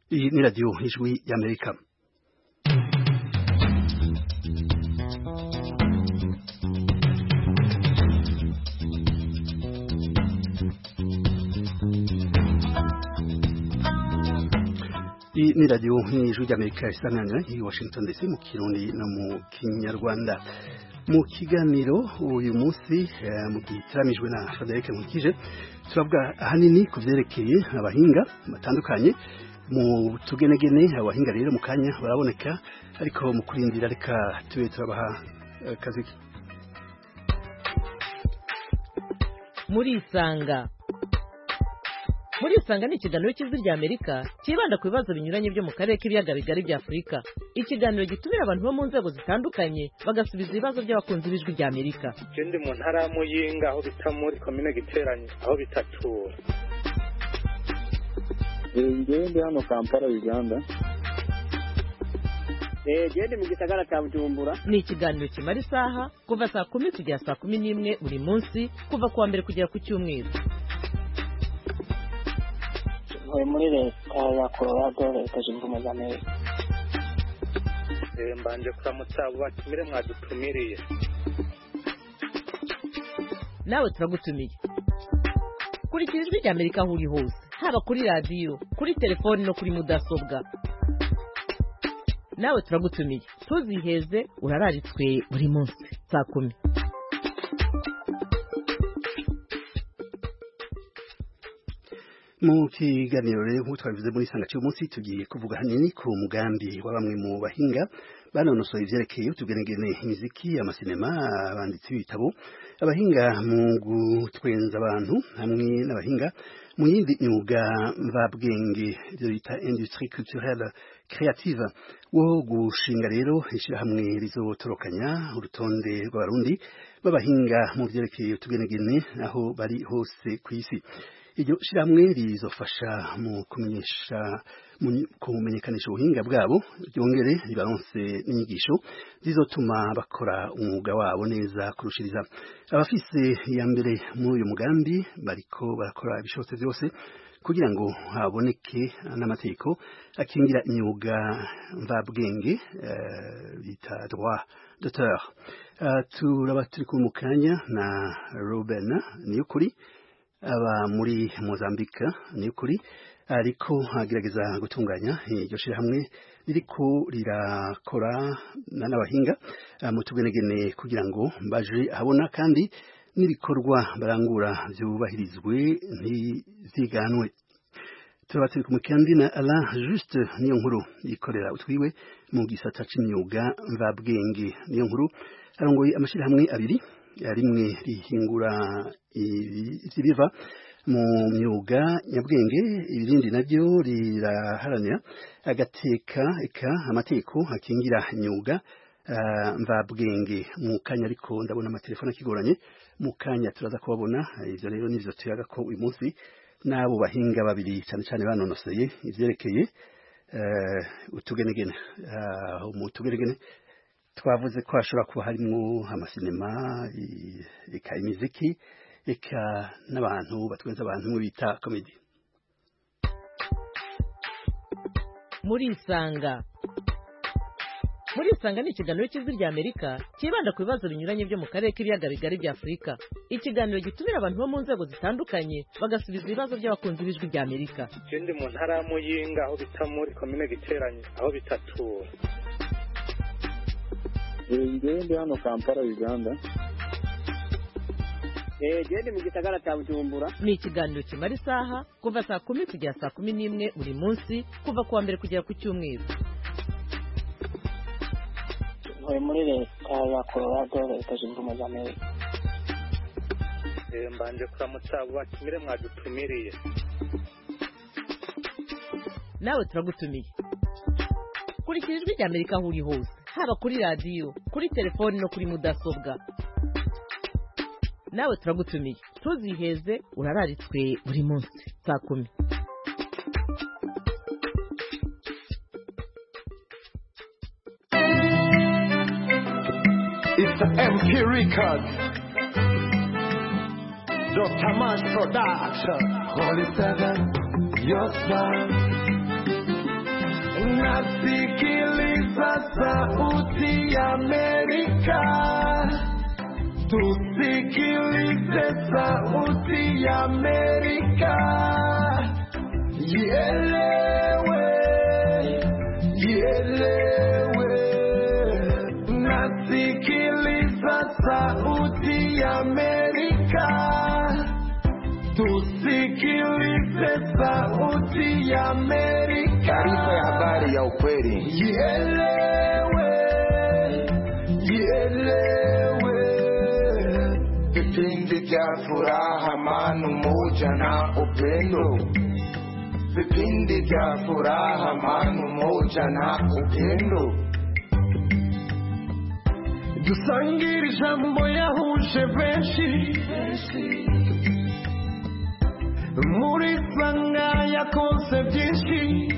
Iyi ni radiyo ijwi y'Amerika iyi ni radiyo y'ijwi ry'Amerika isanganira i Washington DC mu kirundi no mu kinyarwanda mu kiganiro uyu munsi mu gitaramijwe na Frederic Nkukije turavuga ahanini ku byerekeye abahinga batandukanye mu tugenegene abahinga rero mu kanya baraboneka ariko mu kurindira reka tube turabaha akazi muri isanga muri isanga ni ikiganiro cy'ijwi rya amerika cyibanda ku bibazo binyuranye byo mu karere k'ibiyaga bigari bya afurika ikiganiro gitumira abantu bo mu nzego zitandukanye bagasubiza ibibazo by'abakunzi b'ijwi rya amerika je ndi mu ntara ya muyinga aho bita muri komine giteranye aho bitatura ngewe ndi hano kampala uganda gende mu gisagara cya bujumbura ni ikiganiro kimara isaha kuva saa kumi kugera saa kumi n'imwe buri munsi kuva ku wa mbere kugera ku cyumweru ntuye muri leta ya colorado leta zunze ubumwe za amerika Eh, mbanje kuramutsa abo batumire mwadutumiriye nawe turagutumiye kurikira ijwi rya amerika aho uri hose haba kuri radiyo kuri telefoni no kuri mudasobwa nawe turagutumiye ntuziheze urararitswe buri munsi saa kumi mu kiganiro rero nk'uko twabivuze muri sanga cy'uyu munsi tugiye kuvuga hanini ku mugambi wa bamwe mu bahinga banonosoye ivyerekeye utugenegene imiziki amasinema abanditsi b'ibitabo abahinga mu gutwenza abantu hamwe n'abahinga mu yindi myuga mvabwenge ibyo bita industrie culturelle créative wo gushinga rero ishyirahamwe rizotorokanya urutonde rw'abarundi b'abahinga mu vyerekeye utugenegene aho bari hose ku isi iryo shyirahamwe rizofasha mu kumenyesha mu kumenyekanisha ubuhinga bwabo ryongere ribaronse n'inyigisho zizotuma bakora umwuga wabo neza kurushiriza abafise iya mbere muri uyu mugambi bariko barakora ibishobotse byose kugira ngo haboneke n'amategeko akingira imyuga mvabwenge bita uh, droit d'auteur uh, turaba turi mu kanya na Ruben Niyukuri aba muri Mozambique ni ukuri ariko agerageza gutunganya iryo shirahamwe ririko rirakora n'abahinga mu tugenegene kugira ngo baje habona kandi n'ibikorwa barangura byubahirizwe ntiziganwe turabatse ku mukandi na Alain Juste niyo nkuru yikorera utwiwe mu gisata c'imyuga mvabwenge niyo nkuru arongoye amashirahamwe abiri rimwe rihingura ibiva mu myuga nyabwenge ibirindi nabyo riraharanira agateka eka amategeko akingira imyuga uh, mvabwenge mu kanya ariko ndabona amatelefone akigoranye mu kanya turaza kubabona ivyo rero nivyo tuyaga ko uyu munsi n'abo bahinga babiri cyane cyane banonoseye ivyerekeye uh, utugenegene uh, mu tugenegene twavuze ko hashobora kuba harimo amasinema eka imiziki eka n'abantu batwenza abantu bita komedi muri isanga muri isanga ni ikiganiro cy'ijwi rya amerika cyibanda ku bibazo binyuranye byo mu karere k'ibiyaga bigari bya afurika ikiganiro gitumira abantu bo mu nzego zitandukanye bagasubiza ibibazo by'abakunzi b'ijwi rya amerika je ndi mu ntara ya muyinga aho bita muri komine giteranye aho bitatura ngewe ndi hano kampala uganda gende mu gisagara cya bujumbura ni ikiganiro kimara isaha kuva saa kumi kugera saa kumi n'imwe buri munsi kuva ku wa mbere kugera ku cyumweru ntuye muri leta ya colorado leta zunze ubumwe za amerika Eh, mbanje kuramutsa abo batumire mwadutumiriye nawe turagutumiye kurikira ijwi rya amerika aho uri hose haba kuri radiyo kuri telefoni no kuri mudasobwa nawe turagutumiye ntuziheze urararitswe buri munsi saa kumi It's MP Records. Dr. Mash Production. Holy Seven, your smile. nasikiliza sauti ya Amerika, tusikilize sauti ya Amerika, ielewe, ielewe, nasikiliza sauti ya Amerika, tusikilize sauti ya Amerika. Taarifa ya habari ya ukweli. Ielewe, ielewe. Vipindi vya furaha, amani, umoja na upendo. Vipindi vya furaha, amani, umoja na upendo. dusangire ijambo yahuje benshi muri sanga yakonse byinshi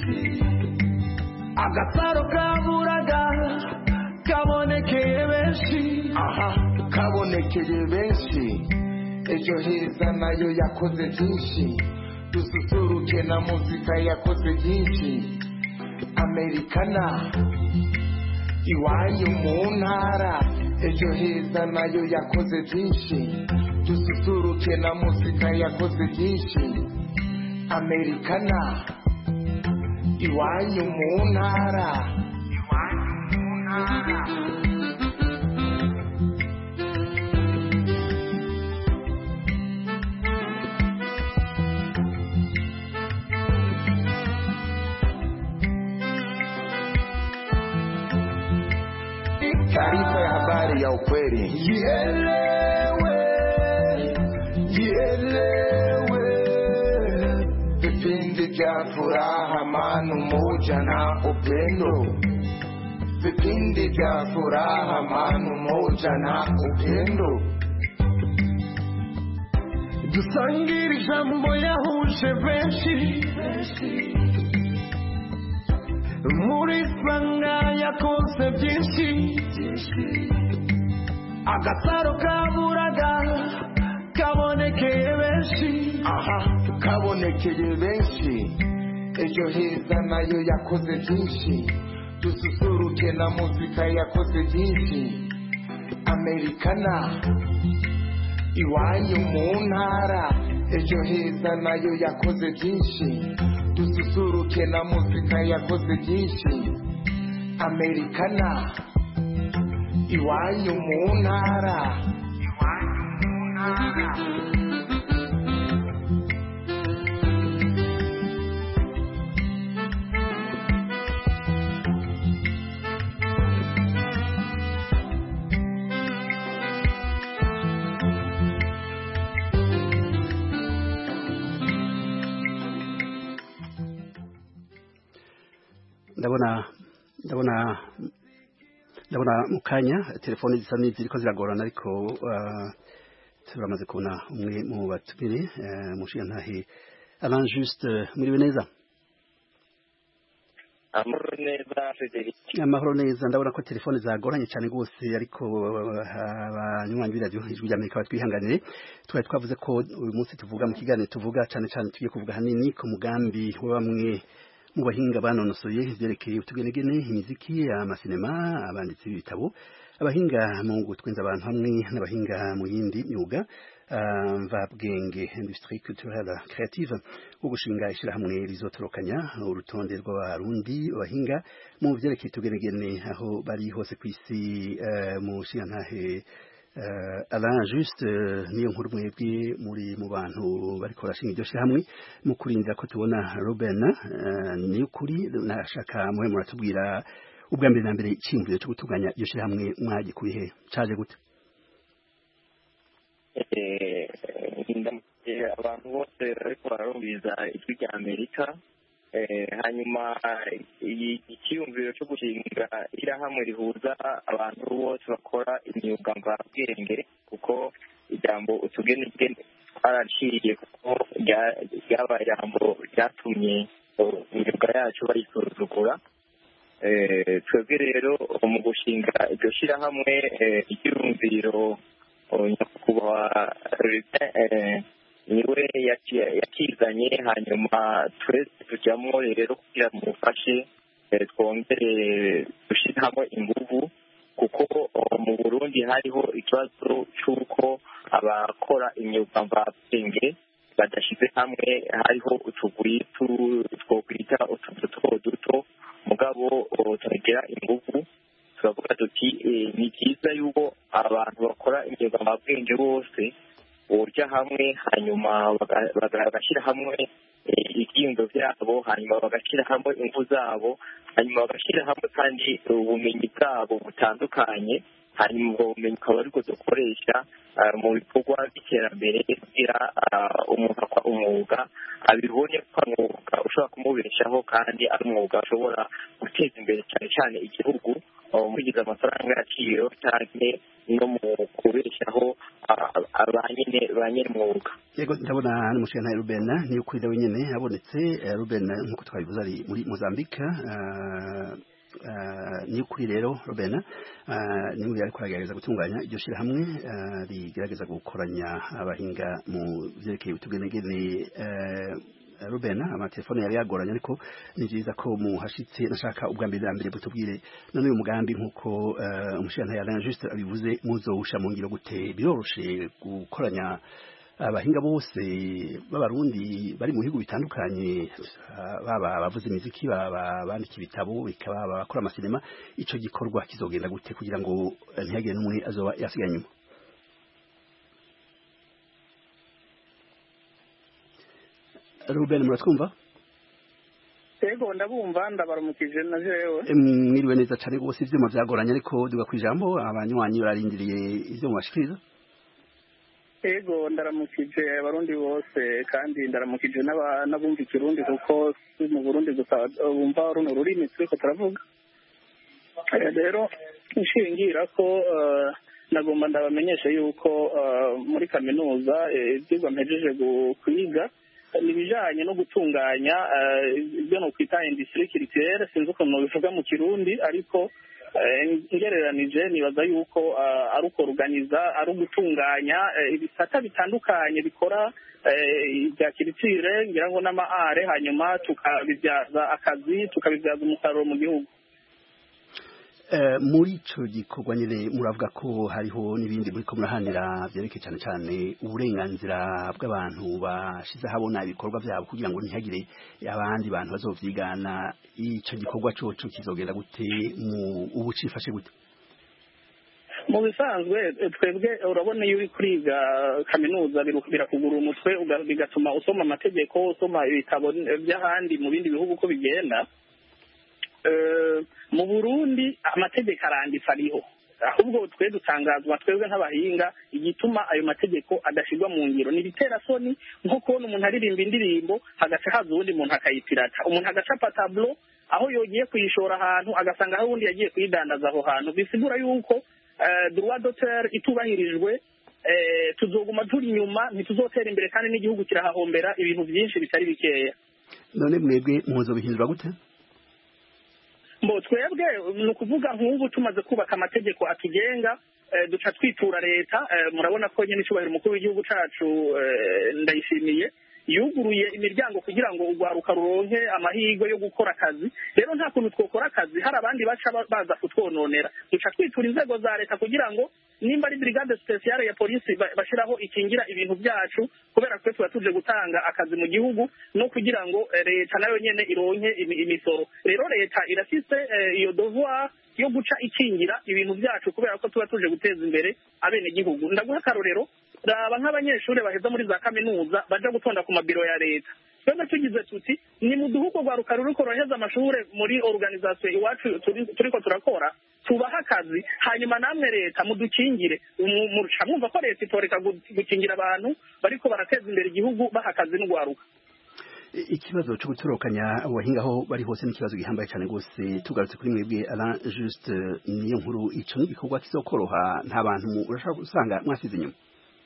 agasaro kaburaga kabonekeye benshi aha kabonekeye benshi ejo heza nayo yakoze byinshi dususuruke na muzika yakoze byinshi amerikana iwanyu mu ntara ejo heza nayo yakoze byinshi dususuruke na muzika yakoze byinshi amerikana iwanyu mu ntara iwanyu mu ntara taarifa ya habari ya ukweli. Ielewe, ielewe. Vipindi vya furaha, amani, umoja na upendo. Vipindi vya furaha, amani, umoja na upendo. dusangire ijambo yahuje benshi muri sanga yakonse byinshi agasaro kaburaga kabonekeye benshi aha kabonekeye benshi ejo heza nayo yakoze byinshi dususuruke na muzika yakoze byinshi amerikana iwanyu mu ntara ejo heza nayo yakoze byinshi dususuruke na muzika yakoze byinshi amerikana iwanyu mu ntara iwanyu mu ntara ndabona ndabona ndabona mu kanya telefoni zisa n'iziriko ziragorana ariko uh, turamaze kubona umwe mu batumire uh, mushiyantahe Alain Juste muriwe neza amahoro neza Frederic amahoro neza ndabona ko telefone zagoranye cyane rwose ariko abanywanyi b'iradiyo ijwi ry'amerika batwihanganire twari twavuze ko uyu munsi tuvuga mu kiganiro tuvuga cyane cyane tugiye kuvuga hanini ku mugambi wa bamwe mu bahinga banonosoye ibyerekeye utugenegene imiziki amasinema abanditsi b'ibitabo abahinga mu gutwenza abantu hamwe n'abahinga mu yindi myuga mvabwenge industrie culturelle creative wo gushinga ishyirahamwe rizotorokanya urutonde rw'abarundi bahinga mu byerekeye utugenegene aho bari hose ku isi mu nshingantahe Alain juste niyo nkuru mwebwe muri mu bantu bariko barashinga iryo shyirahamwe mu kurindira ko tubona Robin ni ukuri nashaka muhe muratubwira ubwa mbere na mbere icyiyumviro cyo gutunganya iryo shyirahamwe mwagikuye he caje gute abantu bose bariko bararumviriza ijwi rya amerika hanyuma icyiyumviro cyo gushinga ishyirahamwe rihuza abantu bose bakora imyuga mvabwenge kuko ijambo utugenegene twaraciye kuko ryabaye ijambo ryatumye imyuga yacu bayisuzugura twebwe rero mu gushinga iryo shyirahamwe icyiyumviro nyakubahwa niwe yaki- yakizanye hanyuma twese tujyamo rero kugira mumufashe eh, twongere dushyire hamwe inguvu kuko oh, mu burundi hariho ikibazo cy'uko abakora imyuga mvabwenge badashyize hamwe hariho utugwi tu- twokwita utuzu duto duto mugabo oh, tugira inguvu turavuga tuti eh, ni byiza yuko abantu bakora imyuga mvabwenge bose borya hamwe hanyuma baga- baga- bagashyira hamwe eh, ibyiyumvo byabo hanyuma bagashyira hamwe ingu zabo hanyuma bagashyira hamwe kandi ubumenyi bwabo butandukanye hanyuma ubwo bumenyi ukaba aribwo dukoresha ah, mu bikorwa by'iterambere kugira ah, umuntu akora umwuga abibone ko ari umwuga ushobora kumubeshaho kandi ari umwuga ushobora guteza imbere cyane cyane igihugu ah, mu kwigiza amafaranga y'agaciro cyane no mu kubeshaho ah, ah, ba nyine ba nyir'umwuga yego ndabona n'umushinga Ruben niyo kuri we nyene abonetse eh, Ruben nkuko twabivuze ari muri Mozambique ah, ah, niyo kuri rero Ruben ah, niwe ariko aragerageza gutunganya iryo shirahamwe ah, rigerageza gukoranya abahinga mu vyerekeye utugenegene eh, Ruben amatelefone yari yagoranye ariko ni byiza ko muhashitse nashaka ubwa mbere na mbere butubwire none uyu mugambi nkuko uh, umushinga Alain Juste abivuze muzowusha mu ngiro gute biroroshe gukoranya abahinga bose b'abarundi bari mu bihugu bitandukanye ah, baba abavuza imiziki baba bandika ibitabo bikaba abakora amasinema ico gikorwa kizogenda gute kugira ngo eh, ntihagire n'umwe azoba yasigaye inyuma Ruben muratwumva yego ndabumva ndabaramukije na jewe Eh, mwiriwe neza cyane rwose ivyuma vyagoranye ariko duga kwijambo abanywanyi bararindiriye ivyo mubashikiriza yego ndaramukije abarundi bose kandi ndaramukije n'aba- n'abumva ikirundi kuko si mu burundi gusa uh, bumva runo rurimi turiko turavuga Eh, rero nshingira ko uh, nagomba ndabamenyesha yuko uh, muri kaminuza eh, ivyigwa mpejeje gu- kwiga ni ibijanye no gutunganya eh, ibyo nokwita industrie culturelle sinzi ukuntu bivuga mu kirundi ariko eh, ngereranije nibaza yuko eh, ari ukuruganiza ari ugutunganya eh, ibisata bitandukanye bikora eh, ibya kiritire ngira ngo n'amaare hanyuma tukabibyaza akazi tukabibyaza umusaruro mu gihugu Eh, muri ico gikorwa nyene muravuga ko hariho n'ibindi muri ko murahanira vyerekeye cyane cyane uburenganzira bw'abantu bashize habona ibikorwa vyabo kugira ngo ntihagire abandi bantu bazovyigana ico gikorwa coco kizogenda gute mu ubu cifashe gute mu bisanzwe eh, twebwe urabona iyo uri kuriga kaminuza biru- birakugura umutwe uga- bigatuma usoma amategeko usoma ibitabo eh, by'ahandi mu bindi bihugu uko bigenda Eh, mu burundi amategeko aranditse ariho ahubwo twe dutangazwa twebwe nk'abahinga igituma ayo mategeko adashyirwa mu ngiro ni ibiterasoni nko kubona umuntu aririmba indirimbo hagaca haza uwundi muntu akayipirata umuntu agacapa tablo aho yogiye kuyishora ahantu agasanga hari uwundi yagiye kuyidandaza aho hantu bisigura yuko eh, droit d'auteur itubahirijwe eh, tuzoguma turi inyuma ntituzotera imbere kandi n'igihugu kirahahombera ibintu byinshi bitari bikeya none mwebwe muzobihindura gute mbo twebwe ni ukuvuga nk'ubu tumaze kubaka amategeko atugenga eh, duca twitura leta eh, murabona ko nyine icyubahiro umukuru w'igihugu cacu eh, ndayishimiye yuguruye imiryango kugira ngo urwaruka ruronke amahirwe yo gukora akazi rero nta kuntu twokora akazi hari abandi baca ba- baza kutwononera duca twitura inzego za leta kugira ngo nimba ari brigade speciale ya polisi ba- bashiraho ikingira ibintu byacu kubera twe tuba tuje gutanga akazi mu gihugu no kugira ngo eh, leta nayo nyene ironke imi- imisoro rero leta irafise eh, iyo devoir yo guca ikingira ibintu byacu kubera ko tuba tuje guteza imbere abenegihugu ndaguha akarorero raba nk'abanyeshuri baheza muri za kaminuza baja gutonda ku mabiro ya leta twebwe tugize tuti ni mu duhugu rwa rukara ruriko roheza amashure muri organisation iwacu turi- turiko turakora tubaha akazi hanyuma namwe leta mudukingire Mu- muca mwumva ko leta itoreka gu- gukingira abantu bariko barateza imbere igihugu baha akazi n'urwaruka I- ikibazo cyo gutorokanya abahinga aho bari hose ni ikibazo gihambaye cyane rwose tugarutse kuri mwebwe Alain Juste niyo nkuru ico n'igikorwa kizokoroha nta bantu mu- urashobora gusanga mwasize inyuma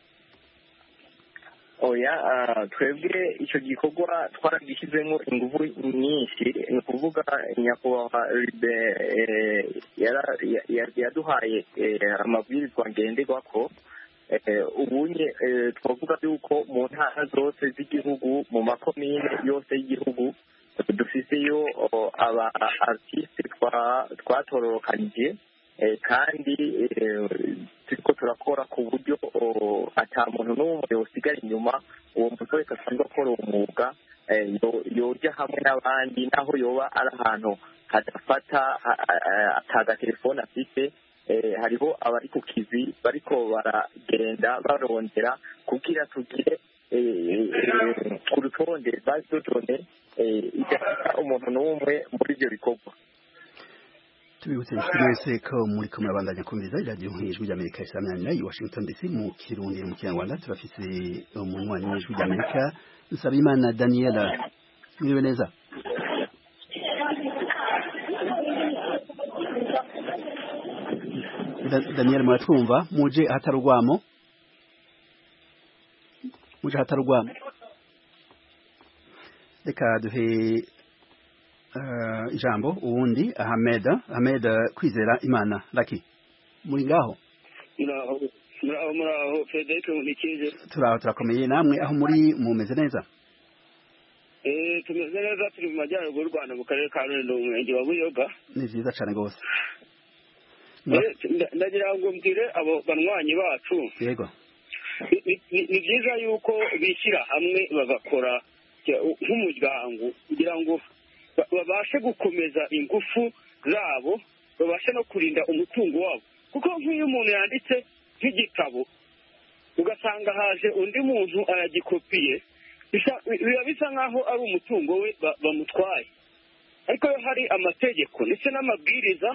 oya ah, twebwe icyo gikorwa twaragishyizemo ingufu nyinshi ni ukuvuga nyakubahwa ribe eh, yara- ya- ya- yaduhaye eh, amabwirizwa ngenderwako eh, ubunye eh, twavuga yuko mu ntara zose z'igihugu mu makomine yose y'igihugu dufiseyo oh, aba artiste twa- twatororokanije eh, kandi eh, turiko turakora ku buryo oh, ata muntu n'umwe yosigara inyuma uwo muntu wese asanzwe akora uwo mwuga eh, yo- yoja hamwe n'abandi naho yoba ari ahantu hadafata ha- ha- atagatelefone afite eh, hariho abari ku kivi bariko baragenda barondera kugira tugire eh, eh, ku rutonde bazodone idafata umuntu n'umwe muri ibyo bikorwa tubibutse inshuti mwese ko muri ko murabandanya kumviriza iradiyo nk'ijwi ry'amerika isaminanira i washington dc mu kirundi mu kinyarwanda turafise umunywanyi w'ijwi ry'amerika nsabimana daniela mwiriwe neza Da- daniel muratwumva muje ahatari urwamo muje ahatari urwamo reka duhe uh, ijambo uwundi Ahmed Ahmed kwizera imana laki muri ngaho muraho muraho muraho frederic nkurikije turaho turakomeye namwe aho muri mumeze neza Eh, tumeze neza turi mu majyaruguru y'u rwanda mu karere ka rulindo mu murenge wa buyoga ni vyiza cane gose Eh, nda- ndagira ngo mbwire abo banywanyi bacu yego ni- ni- ni ni byiza yuko bishyira hamwe bagakora ya- nk'umuryango kugira ngo ba- babashe gukomeza ingufu zabo babashe no kurinda umutungo wabo kuko nk'iyo umuntu yanditse nk'igitabo ugasanga haje undi muntu aragikopiye bisa- biba bisa nk'aho ari umutungo we ba- bamutwaye ariko iyo hari amategeko ndetse n'amabwiriza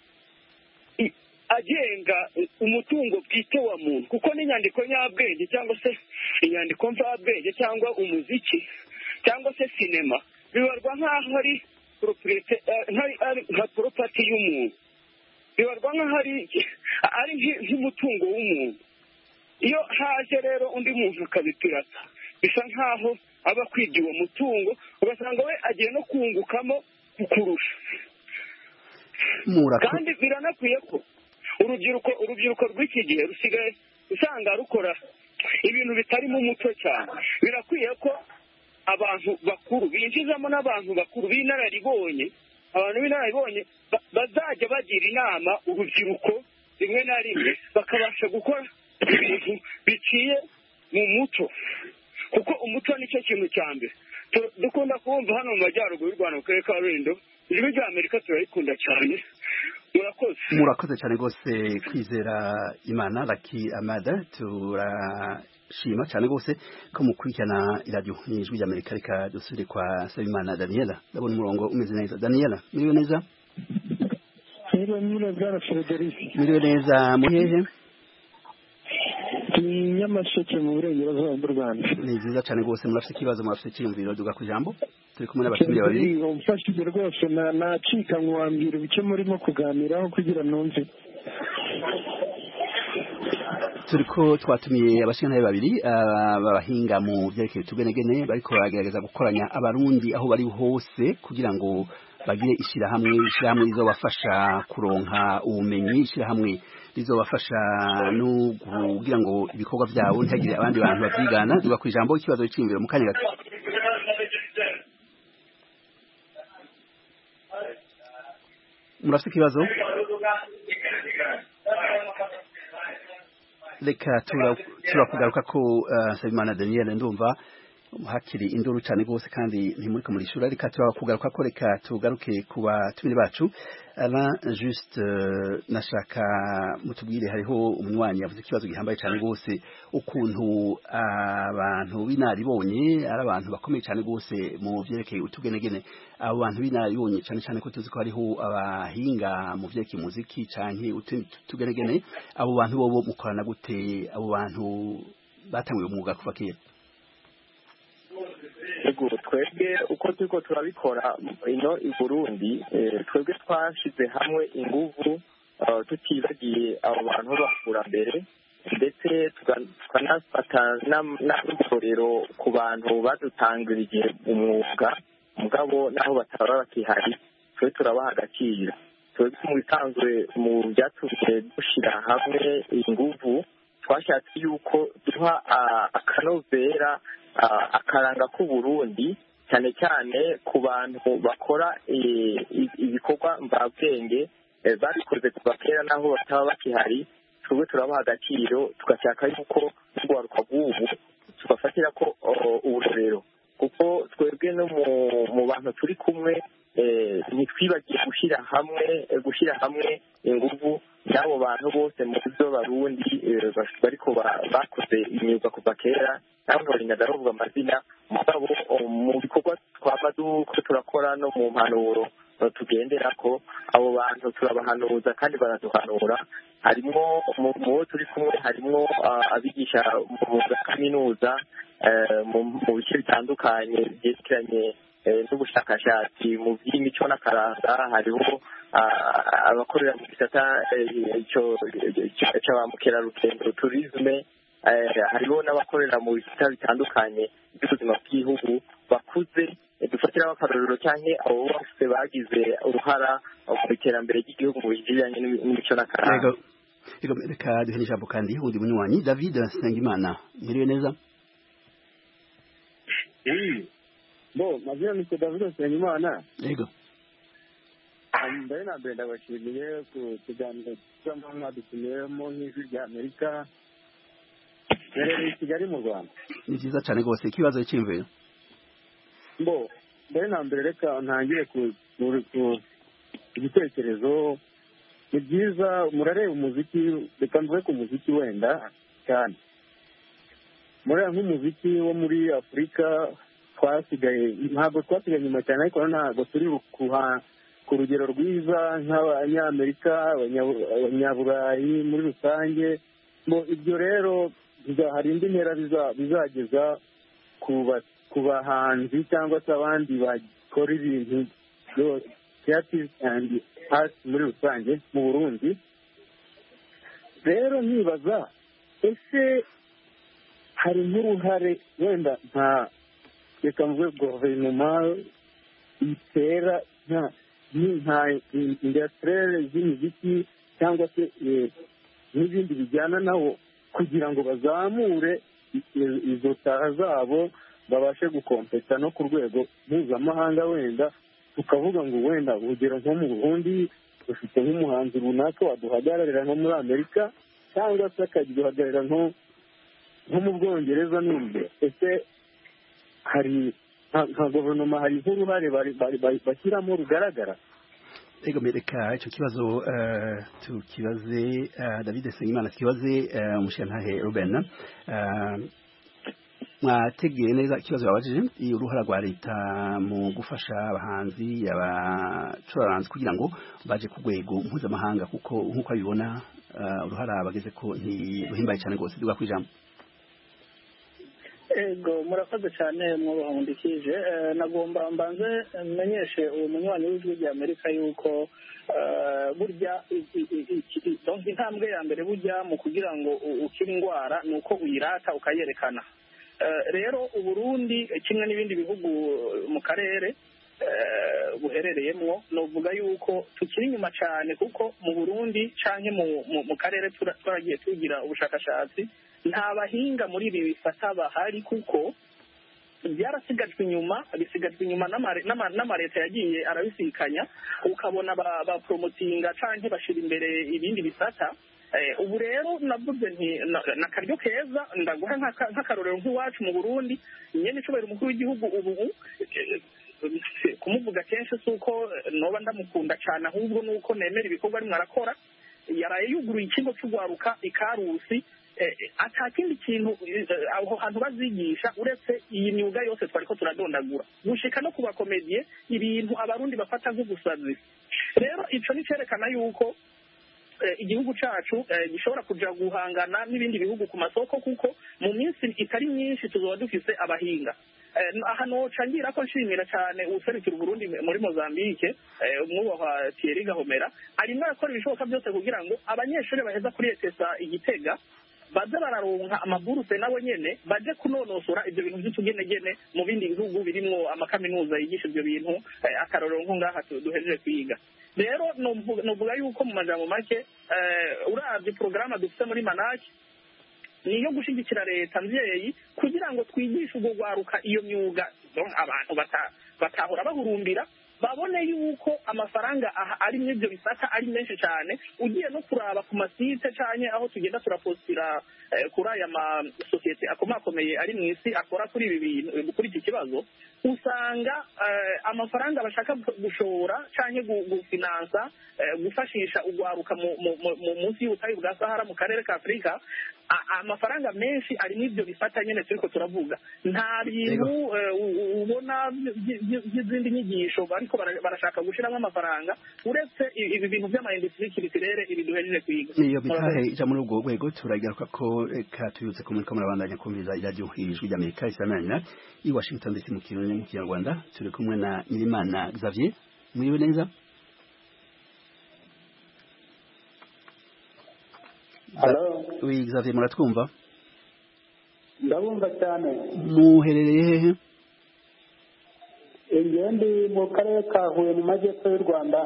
i- agenga umutungo bwite wa muntu kuko n'inyandiko nyabwenge cyangwa se inyandiko mvabwenge cyangwa umuziki cyangwa se sinema bibarwa nk'aho ari propriete- eh, nk'ari- ari nka poropati y'umuntu bibarwa nk'aho ari ari nk'i- nk'umutungo w'umuntu iyo haje rero undi muntu akabipirata bisa nk'aho aba akwibye uwo mutungo ugasanga we agiye no kungukamo kukurusha murako kandi biranakwiye ko urubyiruko urubyiruko rw'iki gihe rusigaye usanga rukora ibintu bitarimo umuco cyane birakwiye ko abantu bakuru binjizamo n'abantu bakuru b'inararibonye abantu b'inararibonye ba- bazajya bagira inama urubyiruko rimwe na rimwe bakabasha gukora ibintu biciye mu muco kuko umuco nicyo kintu cya mbere Tu- dukunda kumva hano mu majyaruguru y'u rwanda mu karere ka rulindo ijwi rya amerika turarikunda cyane murakoze murakoze cyane gose kwizera imana laki amada turashima cyane gose ko mukurikirana iradiyo n'ijwi ry'amerika reka dusubire kwa sabimana daniela ndabona umurongo umeze neza daniela muriwe neza Mwiriwe mwiriwe bwana Frederic muriwe neza muri hehe ni Nyamasheke mu burengerazuba bw'u Rwanda ni vyiza cyane gose murafite ikibazo murafite icyiyumviro duga ku ijambo turi kumwe n'abatumire babiri umfashije rwose na- nacika ntiwambwira icyo murimo kuganiraho kugira numve turiko twatumiye abashingantahe babiri ah, b'abahinga mu vyerekeye utugenegene bariko baragerageza gukoranya abarundi aho bari hose kugira ngo bagire ishirahamwe ishirahamwe rizobafasha kuronka ubumenyi ishirahamwe rizobafasha no kugira ngo ibikorwa vyabo ntihagire abandi bantu bavyigana duga ku ijambo ikibazo c'iyumviro mu kanya gato murafite ikibazo reka tura- turakugaruka ko uh, Sabimana Daniel ndumva hakiri induru cyane gose kandi ntimuriko murishura reka turakugaruka ko reka tugaruke ku batumire bacu Alain juste uh, nashaka mutubwire hariho umunywanyi yavuze ikibazo gihambaye cyane gose ukuntu abantu b'inaribonye ari abantu bakomeye cyane gose mu vyerekeye utugenegene abo bantu b'inaribonye cyane cyane ko tuzi ko hariho abahinga mu vyerekeye umuziki canke utundi tugenegene abo bantu bobo mukorana gute abo bantu batanguye umwuga kuva kera Ego twebwe uko turiko turabikora ino i Burundi eh, twebwe twashize hamwe inguvu eh, tutibagiye abo bantu b'abakurambere ndetse tuga- tukanafata n'am- n'abikorero ku bantu badutangirije umwuga mugabo naho bataba bakihari twe turabaha agaciro twebwe mu bisanzwe mu byatumye dushyira hamwe inguvu twashatse yuko duha ah, akanovera ah, akaranga k'uburundi cyane cyane ku bantu bakora eh, i- ibikorwa mvabwenge eh, babikoze kuva kera naho bataba bakihari twebwe turabaha agaciro tugashaka yuko n'urwaruka rw'ubu tubafatira ko oh, uburorero kuko twebwe no mu mu bantu turi kumwe eh, ntitwibagiye gushyira hamwe eh, gushyira hamwe ingufu n'abo bantu bose mu byo barundi eh, bas- bariko ba- bakoze imyuga kuva kera naho ntorinda ndavuga amazina mugabo oh, mu bikorwa twaba duko turakora no mu mpanuro eh, tugendera ko abo bantu turabahanuza kandi baraduhanura harimo mu mu bo turi kumwe harimo ah, abigisha mu za kaminuza eh, mu mu bice bitandukanye byerekeranye eh, n'ubushakashatsi mu by'imico n'akaranga hariho ah, abakorera mu gisata eh, cyo- cyo- cya ba mukerarugendo turisme eh, hariho n'abakorera mu bisata bitandukanye by'ubuzima bw'igihugu bakuze eh, dufatiraho akarorero cyangwa abo bose bagize uruhara mu iterambere ry'igihugu mu bijyanye n'imi- n'imico n'akaranga Yego. Yego, reka duhe n'ijambo kandi wundi munywanyi David Sengimana mwiriwe neza bo mazina ni david nsengimana yego mbere na mbere ndabashimiye ku kiganiro cyangwa mwadutumiyemo nk'ijwi rya amerika rero i kigali mu rwanda ni byiza cyane rwose ikibazo cy'imviro bo mbere na mbere reka ntangire ku ku- ku- igitekerezo ni byiza murareba umuziki reka mvuge ku muziki wenda cyane mureba nk'umuziki wo muri afurika twasigaye ntabwo twasigaye inyuma cyane ariko ntabwo turi kuha ku rugero rwiza nk'abanyamerika abanya- abanyaburayi muri rusange ngo ibyo rero biza- hari indi ntera biza- bizageza ku ba- ku bahanzi cyangwa se abandi bakora ibintu byo- creative and art muri rusange mu burundi rero nkibaza ese hari nk'uruhare wenda nka reka mvuge guverinoma itera nka ni- nka indasitirere z'imiziki cyangwa se eh, n'ibindi bijyana nawo kugira ngo bazamure i- izo taha zabo babashe gukompeta no ku rwego mpuzamahanga wenda tukavuga ngo wenda urugero nko mu burundi dufite nk'umuhanzi runaka waduhagararira nko muri amerika cyangwa se akaduhagararira nko nko mu bwongereza n'ibyo ese hari nka nka guverinoma hari nk'uruhare bari- bari- bari- bashyiramo rugaragara Ego reka icyo kibazo eh, tukibaze eh, David Sengimana tukibaze eh, umushirantahe Ruben eh, mwategeye neza ikibazo babajije iyo uruhara rwa leta mu gufasha abahanzi abacuraranzi kugira ngo baje ku rwego mpuzamahanga kuko nk'uko abibona eh, uruhara bageze ko ntiruhimbaye cyane rwose duga ku ijambo ego murakoze cyane mwubahundikije Eh, nagomba mbanze menyeshe uwo munywanyi w'ijwi rya amerika yuko eh, burya i- i- i- i- i- donc intambwe ya mbere burya mu kugira ngo u- ukire indwara ni uko uyirata ukayerekana Eh, rero uburundi eh, kimwe n'ibindi bihugu eh, mu karere eh, buherereyemwo novuga yuko tukiri inyuma cyane kuko mu burundi canke mu- mu- mu karere tura- twaragiye tugira ubushakashatsi nta bahinga muri ibi bifata bahari kuko byarasigajwe inyuma bisigajwe inyuma n'amare- n'ama- n'amareta yagiye arabisikanya ukabona ba- baporomotinga canke bashira imbere ibindi bisata Eh, ubu rero navuze nti na- na akaryo keza ndaguha nk'aka- nk'akarorero nk'iwacu mu burundi nyene icubahiro umukuru w'igihugu ubu eh, kumuvuga kenshi si uko eh, noba ndamukunda cyane ahubwo ni uko nemera ibikorwa arimwo arakora yaraye yuguruye ikigo cy'urwaruka ikarusi eh, ata kindi kintu eh, aho hantu bazigisha uretse iyi myuga yose twariko turadondagura gushika no ku bakomediye ibintu abarundi bafata nk'ugusazi rero ico ni cerekana yuko eh, igihugu cacu eh, gishobora kuja guhangana n'ibindi bihugu ku masoko kuko mu minsi itari myinshi tuzoba dufise abahinga Eh, aha noca ngira ko nshimira cyane uwuserukira uburundi muri mozambique eh, umwubahwa thierry gahomera arimwo arakora ibishoboka byose kugira ngo abanyeshuri baheza kuri etesa igitega baze bararonka amaburuse nabo nyene baje kunonosora ivyo bintu vy'utugenegene mu bindi bihugu birimwo amakaminuza yigisha ivyo bintu eh, akarorero nko ngaha tu- duhejeje kwiga rero novuga novuga yuko mu majambo make eh, uravye porogaramu dufite muri manaki ni iyo gushyigikira leta mvyeyi kugira ngo twigishe urwo rwaruka iyo myuga Donc, abantu bata- batahora bahurumbira babone yuko amafaranga aha ari muri ibyo bisata ari menshi cyane ugiye no kuraba ku masite cyane aho tugenda turapostira eh, kuri aya masosiyete akomakomeye ari mu isi akora kuri ibi bintu kuri iki kibazo usanga eh, amafaranga bashaka gushora cyangwa gufinansa eh, gufashisha urwaruka mu- mu- mu- mu- munsi y'ubutayu bwa sahara mu karere ka afurika a- amafaranga menshi ari muri ibyo bifata nyine turiko turavuga nta bintu eh, u- u- ubona by- by- by'izindi nyigisho bariko bara- barashaka gushiramo amafaranga uretse i- ibi bintu by'amayindustri kiritirere ibi duhejeje kwiga niyo mitahe ija muri ubwo rwego turagaruka ko reka tuyutse ko muriko murabandanya kumviriza iradiyo ijwi ry'amerika isamanira i washington dc mu kirundi mu kinyarwanda turi kumwe na nyirimana xavier muriwe neza Hello. oui xavier muratwumva ndabumva cyane muherereye hehe ingewe ndi mu karere ka huye mu majyepfo y'u rwanda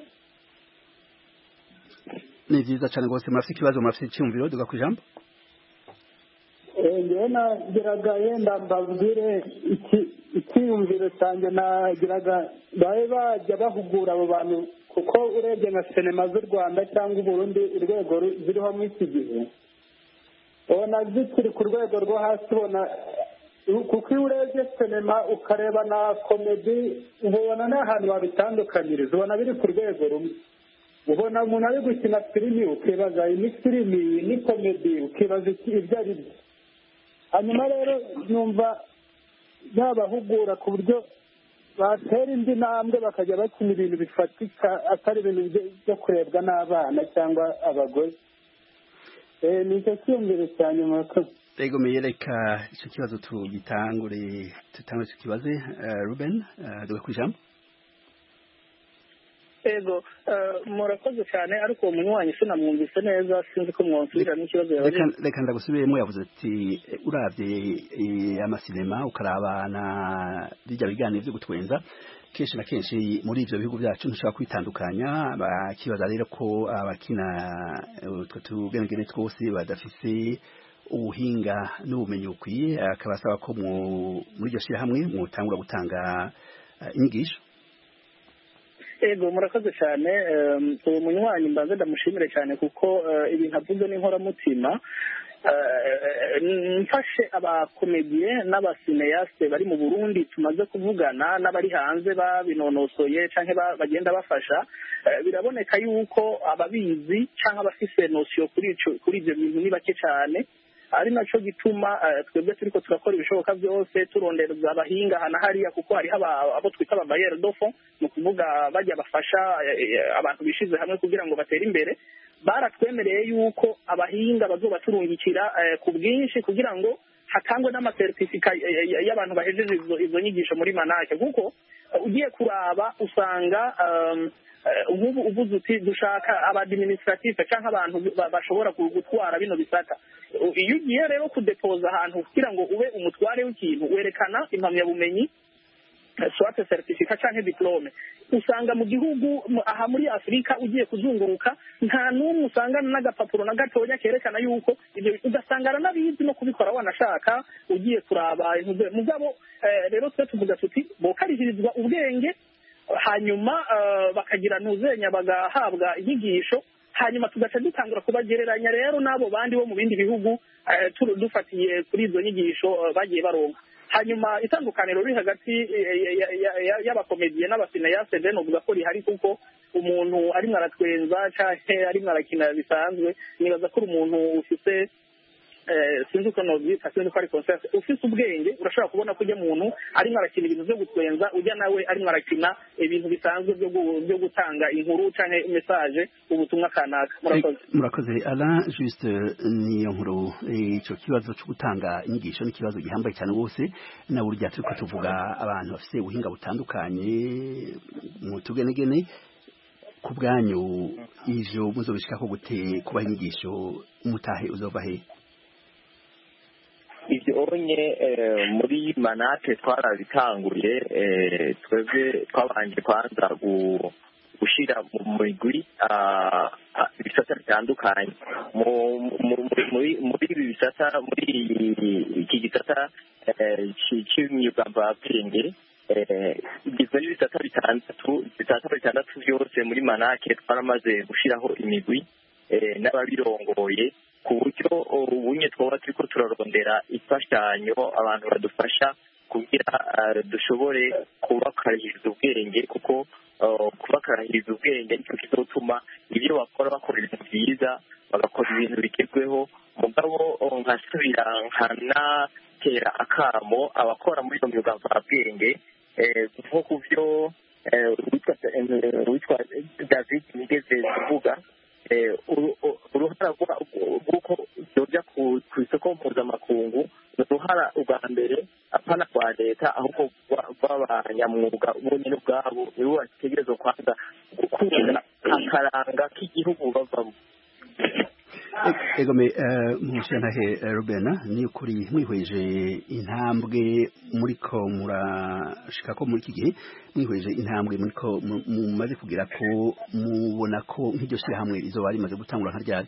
ni vyiza cane rwose murafite ikibazo murafite icyumviro duga ku ijambo Eh, ngewe nagiraga yenda mbabwire iki- icyiyumviro cyanjye nagiraga babe bajya bahugura abo bantu kuko urebye nka sinema z'u rwanda cyangwa uburundi urwego ru- ziriho muri iki gihe ubona zikiri ku rwego rwo hasi ubona kuko iyo urebye sinema ukareba na komedi ubona nta hantu wabitandukanyiriza ubona biri ku rwego rumwe ubona umuntu ari gukina filimi ukibaza iyi ni filimi iyi ni komedi ukibaza iki- ibyo ari byo hanyuma rero numva yabahugura ku buryo batera indi ntambwe bakajya bakina ibintu bifatika atari ibintu byo- byo kurebwa n'abana cyangwa abagore Eh, ni icyo cyiyumviro cya nyuma murakoze Ego meyereka ico kibazo tugitangure tutangure tukibaze uh, Ruben uh, duga ku ijambo ego eh, murakoze cyane ariko uwo munywanyi sinamwumvise neza sinzi ko mwonsubiramo ikibazo reka yabajije reka ndagusubiremo yavuze ati eh, uravye eh, amasinema ukaraba na bijya biganiro byo gutwenza kenshi na kenshi muri ivyo bihugu byacu ntushobora kwitandukanya bakibaza rero ko abakina eh, utwo tugenegene twose badafise ubuhinga n'ubumenyi bukwiye akabasaba ko mu- muri iryo shirahamwe mwotangura gutanga eh, inyigisho ego murakoze cyane em, uwo munywanyi mbanze ndamushimire cyane kuko eh, ibintu avuze n'inkoramutima Eh, mfashe abakomediye n'abasineyasite bari mu burundi tumaze kuvugana n'abari hanze babinonosoye cyangwa ba- bagenda bafasha eh, biraboneka yuko ababizi cyangwa abafise nosiyo kuri ico- kuri ibyo bintu ni bake cyane ari naco gituma eh, twebwe turiko turakora ibishoboka byose turondereza abahinga hana hariya kuko hariho aba- abo twita ababayere dofo ni ukuvuga bajya bafasha eh, eh, abantu bishize hamwe kugira ngo batere imbere baratwemereye yuko abahinga bazobaturungikira eh, ku bwinshi kugira ngo hatangwe n'amasertifika eh, eh, y'abantu bahejeje izo izo nyigisho muri manake kuko eh, ugiye kuraba usanga um, eh, nk'ubu uvuze uti dushaka abadiminisitirative cyangwa abantu ba- bashobora gu- gutwara bino bisata U- iyo ugiye rero kudepoza ahantu kugira ngo ube umutware w'ikintu werekana impamyabumenyi eh, swate certificat canke diplome usanga mu gihugu mu- aha muri afurika ugiye kuzunguruka nta n'umwe usangana n'agapapuro na gatoya kerekana yuko ibyo ugasanga aranabizi no kubikora wanashaka ugiye kuraba intuze mugabo eh, rero twe tuvuga tuti bokarihirizwa ubwenge hanyuma eh, bakagira ntuzenya bagahabwa inyigisho hanyuma tugaca dutangura kubagereranya rero n'abo bandi bo mu bindi bihugu eh, tu- dufatiye kuri izo nyigisho eh, bagiye baronka hanyuma itandukaniro riri hagati eh, ya- ya- ya- y'abakomediye n'abasineyase rero novuga ko rihari kuko umuntu arimwo aratwenza canke arimwo arakina bisanzwe nibaza ko uri umuntu ufise eh, sinzi uko novyita sinzi ko ari concept ufise ubwenge urashobora kubona ko ujya muntu arimwo arakina ibintu vyo gutwenza ujya nawe arimwo arakina ibintu bisanzwe vyo gu- vyo gutanga inkuru canke message ubutumwa kanaka murakoze murakoze ala juste niyo nkuru eh, ico kibazo cyo gutanga inyigisho ni ikibazo gihambaye cyane rwose na burya turiko tuvuga abantu bafite ubuhinga butandukanye mu tugenegene ku bwanyu ivyo muzobishikako gute kubaha inyigisho umutahe uzova he ibyo onye eh, muri manate twarabitanguye eh, twebwe twabanje kwanza gu- gushyira mu migwi ah, ah, ibisata bitandukanye Mu- mu- mu- muri muri ibi bisata muri iki gisata eh, ci- cy'imyuga mvabwenge eh, igizwe n'ibisata bitandatu ibisata bitandatu byose muri manake twaramaze gushyiraho imigwi eh, n'ababirongoye ku buryo ubunye twaba turiko turarondera imfashanyo abantu badufasha kugira eh, dushobore kubakarahiriza ubwenge kuko eh, kubakarahiriza ubwenge nicyo kizotuma ibyo bakora bakora ibintu byiza bagakora ibintu bigezweho mugabo eh, nkasubira nkanatera akamo abakora muri iyo myuga mvabwenge eh, nko ku byo eh, uwitwa eh, uwitwa david nigeze kuvuga eh, uru- uru- uruhara rwa- rw'uko byoja ku ku isoko mpuzamakungu ni uruhara ubwa mbere apana rwa leta ahubwo rwa- rw'abanyamwuga bonyine ubwabo nibo bategerezwa kwanza gukunda akaranga k'igihugu bavamo E- egome eh, mushantahe eh, Ruben ni ukuri mwihweje intambwe muriko murashika ko muri iki gihe mwihweje intambwe muriko mu- mumaze kugira ko mubona ko nk'iryo shyirahamwe rizoba rimaze gutangura nka ryari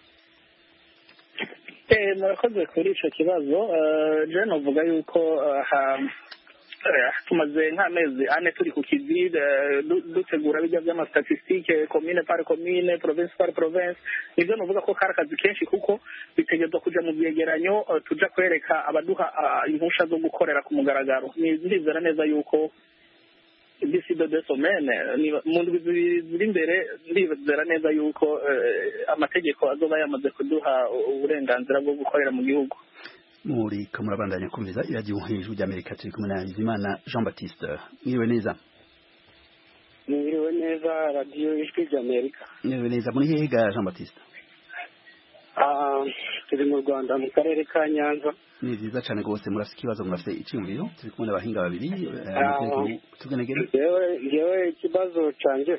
Eh, murakoze kuri ico kibazo Eh, je novuga yuko eh, ha- eh, tumaze nk'amezi ane turi ku kivi eh, du- dutegura bijya by'amastatistike komine par komine province par province nivyo novuga ko kari akazi kenshi kuko bitegerezwa kuja mu vyegeranyo eh, tuja kwereka abaduha ah, impusha zo gukorera ku mugaragaro Ni- ndizera neza yuko d'ici de deux semaines niba- mu ndwi zibiri ziri imbere ndizera neza yuko eh, amategeko azoba yamaze kuduha uburenganzira bwo gukorera mu gihugu muri ko murabandanya kumviza iradiyo hejuru ry'amerika turi kumwe na bizimana jean baptiste mwiriwe neza mwiriwe neza radiyo ijwi ry'amerika mwiriwe neza muri hehe ga jean baptiste Ah, turi mu rwanda mu karere ka nyanza ni vyiza cane rwose murafite ikibazo murafite iciyumviro turi kumwe n'abahinga babiri eh, Ah. mugenzi tugenegere ngewe ngewe ikibazo cyanjye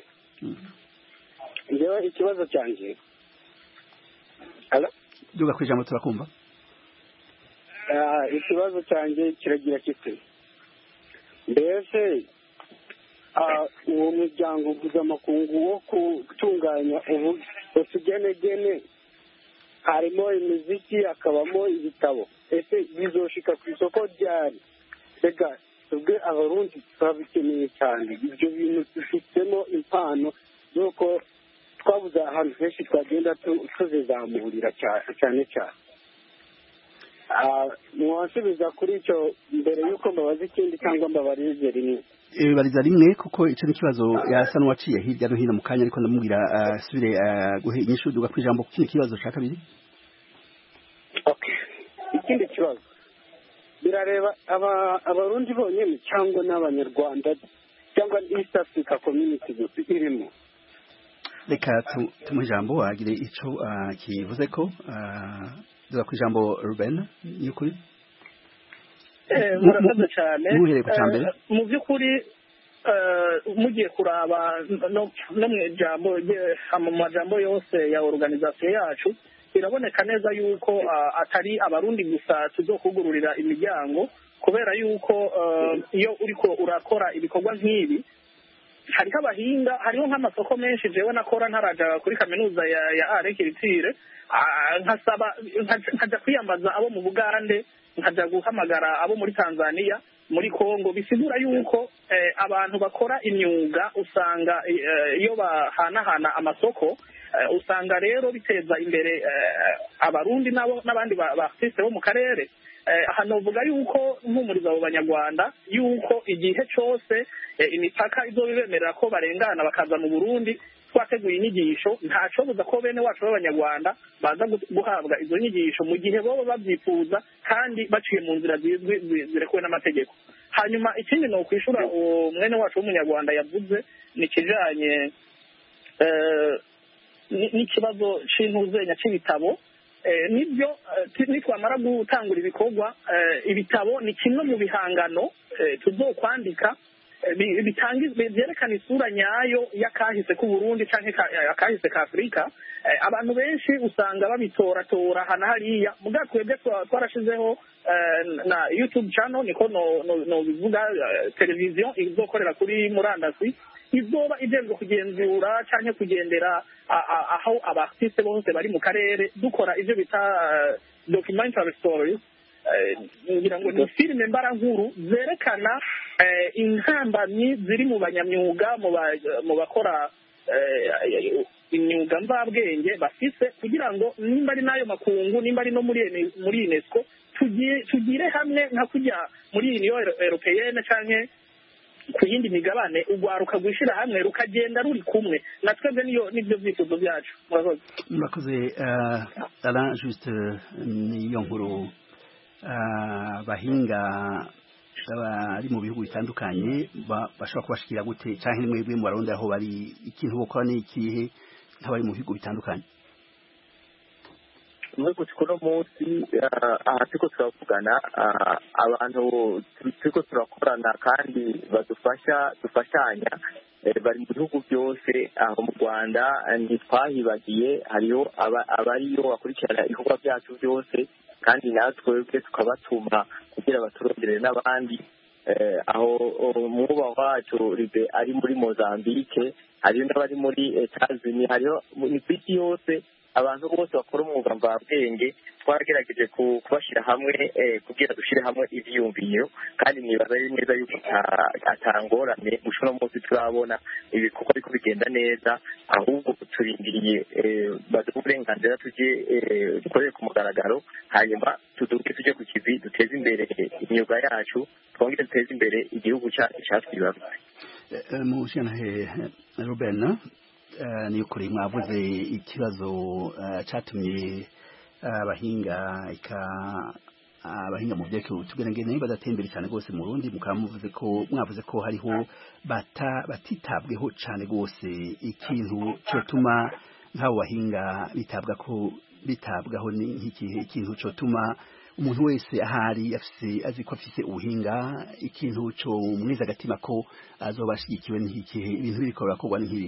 ngewe ikibazo cyanjye Hello? duga kwijambo turakumva Ah, ikibazo cyanjye kiragira kiti mbese ah, uwo muryango mpuzamakungu wo gutunganya ubu- utugenegene harimo imiziki hakabamo ibitabo ese bizoshika ku isoko ryari mbega twebwe abarundi turabikeneye cyane ibyo bintu dufitemo impano nuko twabuze ahantu henshi twagenda tu- tuzizamurira cya- cyane cyane Ah, mwasubiza kuri icyo mbere y'uko mbabaza ikindi cyangwa mbabarize rimwe bariza rimwe kuko ico ni kibazo yasa n'uwaciye hirya no hino mu kanya ariko ndamubwira asubire guhe inyishu duga kwijambo ku kindi kibazo ca kabiri ikindi kibazo birareba aba- abarundi bonyine cyangwa n'abanyarwanda cyangwa east africa community gusa irimo reka tu- tumuhe ijambo agire ico ah, kivuze ko ah, duga kwijambo Ruben ni ukuri Eh, Mu- murakoze cyane muhereye ku ca mbere. Eh, mu by'ukuri eh, mugiye kuraba no no mu ijambo rye- mu majambo yose ya organization yacu biraboneka neza yuko ah, atari abarundi gusa tuzokugururira imiryango kubera yuko eh, iyo uriko urakora ibikorwa nk'ibi hariho abahinga hariho nk'amasoko menshi jewe nakora ntaraja kuri kaminuza ya ya are kiritire Ah, nkasaba nkaja- nkaja kwiyambaza abo mu bugande nkaja guhamagara abo muri tanzania muri congo bisigura yuko eh, abantu bakora imyuga usanga eh, iyo bahanahana amasoko eh, usanga rero biteza imbere eh, abarundi nabo n'abandi ba ba artiste bo mu karere eh, aha novuga yuko mpumuriza abo banyarwanda yuko igihe cose eh, imipaka izoba ibemerera ko barengana bakaza mu burundi twateguye inyigisho ntacobuza ko bene wacu b'abanyarwanda baza gu- guhabwa izo nyigisho mu gihe boba babyifuza kandi baciye mu nzira zizwi zi- zirekuwe n'amategeko hanyuma ikindi ni ukwishura uwo mwene wacu w'umunyarwanda yavuze ni ikijanye eh, ni- n'ikibazo c'intuzenya c'ibitabo Eh, nibyo eh, ti- nitwamara gutangura ibikorwa eh, ibitabo ni kimwe mu bihangano eh, tuzokwandika bi- bitanga byerekana isura nyayo y'akahise k'u Burundi canke ka- akahise ka Afurika Eh, abantu benshi usanga babitoratora hana hariya muga twebwe twa- twarashizeho eh, na YouTube channel niko no no, no bivuga eh, televiziyo izokorera kuri murandasi izoba ijejwe kugenzura canke kugendera a- a- aho abartiste bose bari mu karere dukora ivyo bita eh, documentary stories Eh, ngira ngo ni filime mbarankuru zerekana eh, intambamyi ziri mu banyamyuga mu ba- mu bakora eh, imyuga mvabwenge bafise kugira ngo nimba ari n'ayo makungu nimba ari no muri Ene- muri unesco tugi- tugire hamwe nka kujya muri uniyo europeyene canke ku yindi migabane urwaruka rwishyira hamwe rukagenda ruri kumwe na twebwe niyo nibyo byifuzo byacu murakoze murakoze uh, Alain juste uh, niyo nkuru uh, bahinga bari mu bihugu bitandukanye ba- bashobora kubashikira gute canke mwebwe mu barundi aho bari ikintu bokora ni ikihe nk'abari mu bihugu bitandukanye muri kuno munsi ah, aha turiko turavugana ah, abantu tu- turiko turakorana kandi badufasha dufashanya eh, bari mu bihugu byose aho mu rwanda eh, ntitwahibagiye hariho aba- abariyo bakurikirana ibikorwa byacu byose kandi natwebwe tukabatuma kugira baturondere n'abandi eh, aho oh, mwubaho wacu ribe ari muri mozambique hariyo n'abari muri etazini hariho ni ku isi yose abantu bose bakora umwuga mvabwenge twagerageje ku- kubashyira hamwe eh, kugira dushyire hamwe ivyiyumviro kandi nibaza ari neza yuko ata- atangorane gusa uno munsi turabona ibikorwa ariko bigenda neza ahubwo turindiriye eh, baduhe uburenganzira tujye eh, dukorere ku mugaragaro hanyuma tuduke tujye ku kivi duteze imbere imyuga yacu twongere duteze imbere igihugu cyacu cyatwibarutse mushyanahe ruben eh, ni ukuri mwavuze ikibazo eh, catumye eh, abahinga ika abahinga mu byerekeye utugenegene badateye imbere cyane rwose mu Burundi mukaba muvuze ko mwavuze ko hariho bata batitabweho cyane rwose ikintu cyotuma nk'abo bahinga bitabwa ko bitabwaho ni nk'ikihe ikintu cyotuma umuntu wese ahari afise azi ko afise ubuhinga ikintu cyo mwiza agatima ko azoba ashigikiwe n'ikihe ibintu biriko birakorwa n'inkiri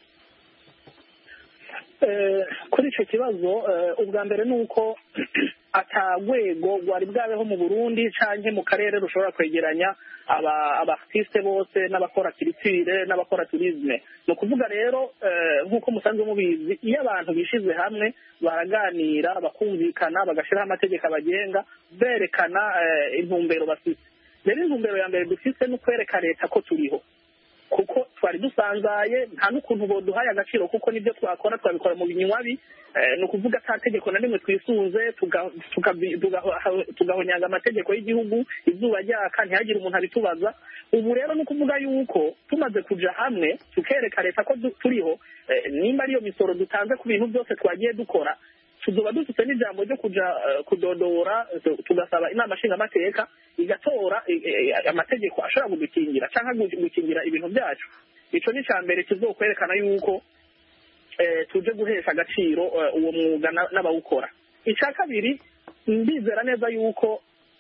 Eh, kuri icyo kibazo eh, ubwa mbere ni uko atagwego rwari bwabeho mu burundi canke mu karere rushobora kwegeranya aba abartiste bose n'abakora kiritire n'abakora turisme ni ukuvuga rero eh, nk'uko musanzwe mubizi iyo abantu bishize hamwe baraganira bakumvikana bagashyiraho amategeko abagenga berekana eh, intumbero bafite rero intumbero ya mbere dufite ni ukwereka leta ko turiho kuko twari dusanzaye nta n'ukuntu boduhaye agaciro kuko nibyo twakora twabikora mu binywabi eh, ni ukuvuga ata tegeko na rimwe twisunze tuga- tukabi- tugaho- tugahonyanga amategeko y'igihugu izuba ryaka ntihagire umuntu abitubaza ubu rero ni ukuvuga yuko tumaze kuja hamwe tukereka leta ko du- turiho eh, nimba ariyo misoro dutanze ku bintu byose twagiye dukora tuzoba dufite n'ijambo ryo kuja eh, kudodora tu- tugasaba inama nshingamateka igatora eh, eh, amategeko ashobora kudukingira cyangwa gu- gukingira ibintu byacu ico ni ca mbere kizokwerekana yuko eh, tuje guhesha agaciro eh, uwo mwuga na- n'abawukora ica kabiri ndizera neza yuko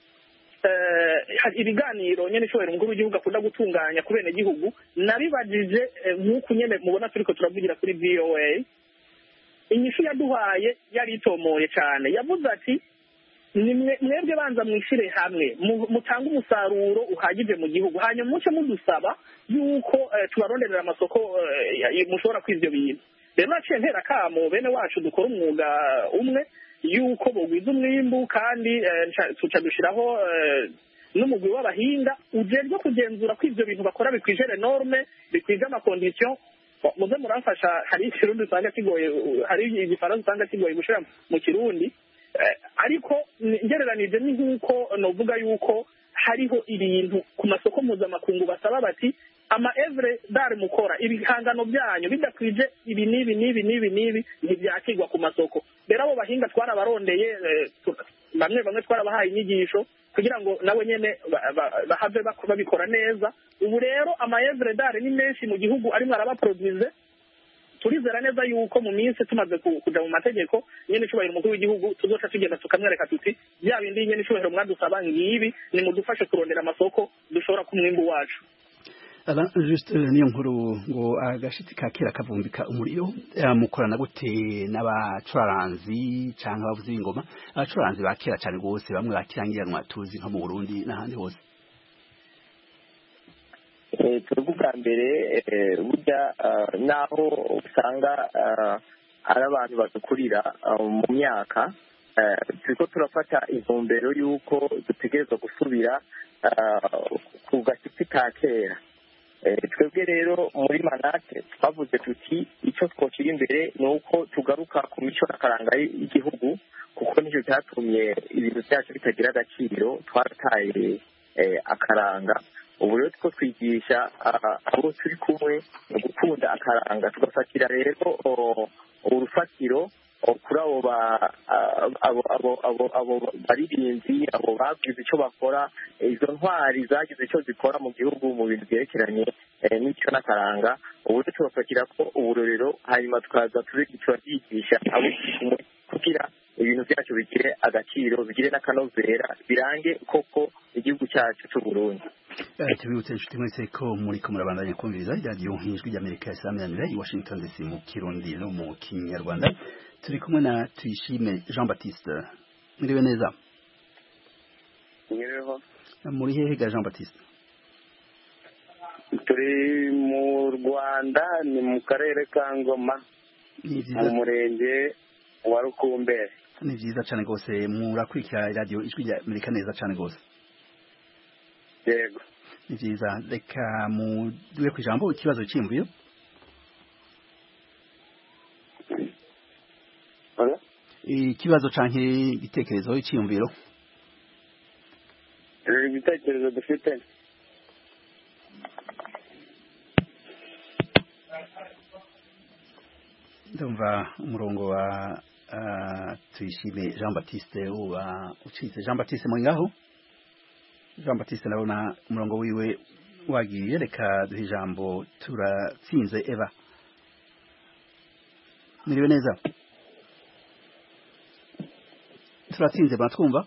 eh, hari ibiganiro nyene ishobora umukuru w'igihugu akunda gutunganya ku bene gihugu nabibajije eh, nk'uku nyene mubona turiko turavugira kuri voa inyishu yaduhaye yari itomoye cyane yavuze ati "Ni mwe- mwebwe banza mwishire hamwe mu- mutange umusaruro uhagije mu gihugu hanyuma muce mudusaba yuko eh, tubaronderera amasoko eh, ya- ya- mushobora kwiza ibyo bintu rero naciye ntera akamo bene wacu dukora umwuga umwe yuko bogwiza umwimbu kandi eh, nca- tuca dushyiraho eh, n'umugwi w'abahinga ujejwe kugenzura ko ivyo bintu bakora bikwije norme bikwije amakondisiyo muze muramfasha hari ikirundi usanga kigoye hari igifaransa usanga kigoye gushira mu kirundi Eh, ariko ni- ngereranije ni nk'uko novuga yuko hariho ibintu ku masoko mpuzamakungu basaba bati ama evre dare mukora ibihangano byanyu bidakwije ibi n'ibi n'ibi n'ibi n'ibi ntibyakirwa ku masoko rero abo bahinga twarabarondeye eh, tu- bamwe bamwe twarabahaye inyigisho kugira ngo nabo nyene ba- ba- bahave bak- babikora neza ubu rero ama evre dare ni menshi mu gihugu arimwo arabaproduise turizera neza yuko mu minsi tumaze ku- kuja mu mategeko nyene icubahiro umukuru w'igihugu tuzoca tugenda tukamwereka tuti bya bindi nyene icubahiro mwadusaba ngibi nimudufashe kurondera amasoko dushobora ku mwimbu wacu Aba just eh, niyo nkuru ngo agashiti ka kera kavumbika umuriro eh, mukorana gute n'abacuraranzi canke abavuzi b'ingoma abacuraranzi ba kera cane gose bamwe bakirangiranwa tuzi nko mu Burundi n'ahandi hose Eh, twebwe ubwa mbere eh, burya ah, naho usanga ah, ari abantu badukurira ah, mu myaka eh, turiko turafata intumbero y'uko dutegerezwa gusubira ah, ku gashyitsi ka kera Eh, twebwe rero muri manate twavuze tuti icyo twoshyira imbere ni uko tugaruka ku mico n'akaranga y'igihugu kuko nicyo cyatumye ibintu byacu bitagira agaciro twarataye eh, akaranga ubu rero two twigisha ah, abo turi kumwe mu gukunda akaranga tugafatira rero oh, urufatiro oh, kuri abo ba- ah, abo abo abo abo baririmbyi abo bagize icyo bakora izo ntwari zagize icyo zikora mu gihugu mu bintu byerekeranye eh, n'icyo n'akaranga ubu rero tubafatira ko uburorero hanyuma tukaza turi- turabyigisha abo turi kumwe kugira ibintu byacu bigire agaciro bigire n'akanovera birange koko igihugu cyacu cy'u Burundi Eh, tubibutse inshuti mwese ko muriko murabandanya kumviriza iradiyo ijwi ry'amerika ya samiranira i washington dc mu kirundi no mu kinyarwanda turi kumwe na tuyishime jean baptiste mwiriwe neza nyiriho muri hehe ga jean baptiste turi mu rwanda ni mu karere ka ngoma ni mu vyiza murenge wa rukumberi ni vyiza cane gose murakurikira iradiyo ijwi ry'amerika neza cane gose yego ni vyiza reka muduwe ku ijambo ikibazo c'imvuyo Oya? ikibazo canke igitekerezo c'imviro rero ibitekerezo dufite ndumva umurongo wa uh, tuyishime jean baptiste uba ucitse jean baptiste muri ngaho jean baptiste ndabona umurongo wiwe wagiye reka duhe ijambo turatsinze eva miriwe neza turatsinze baratwumva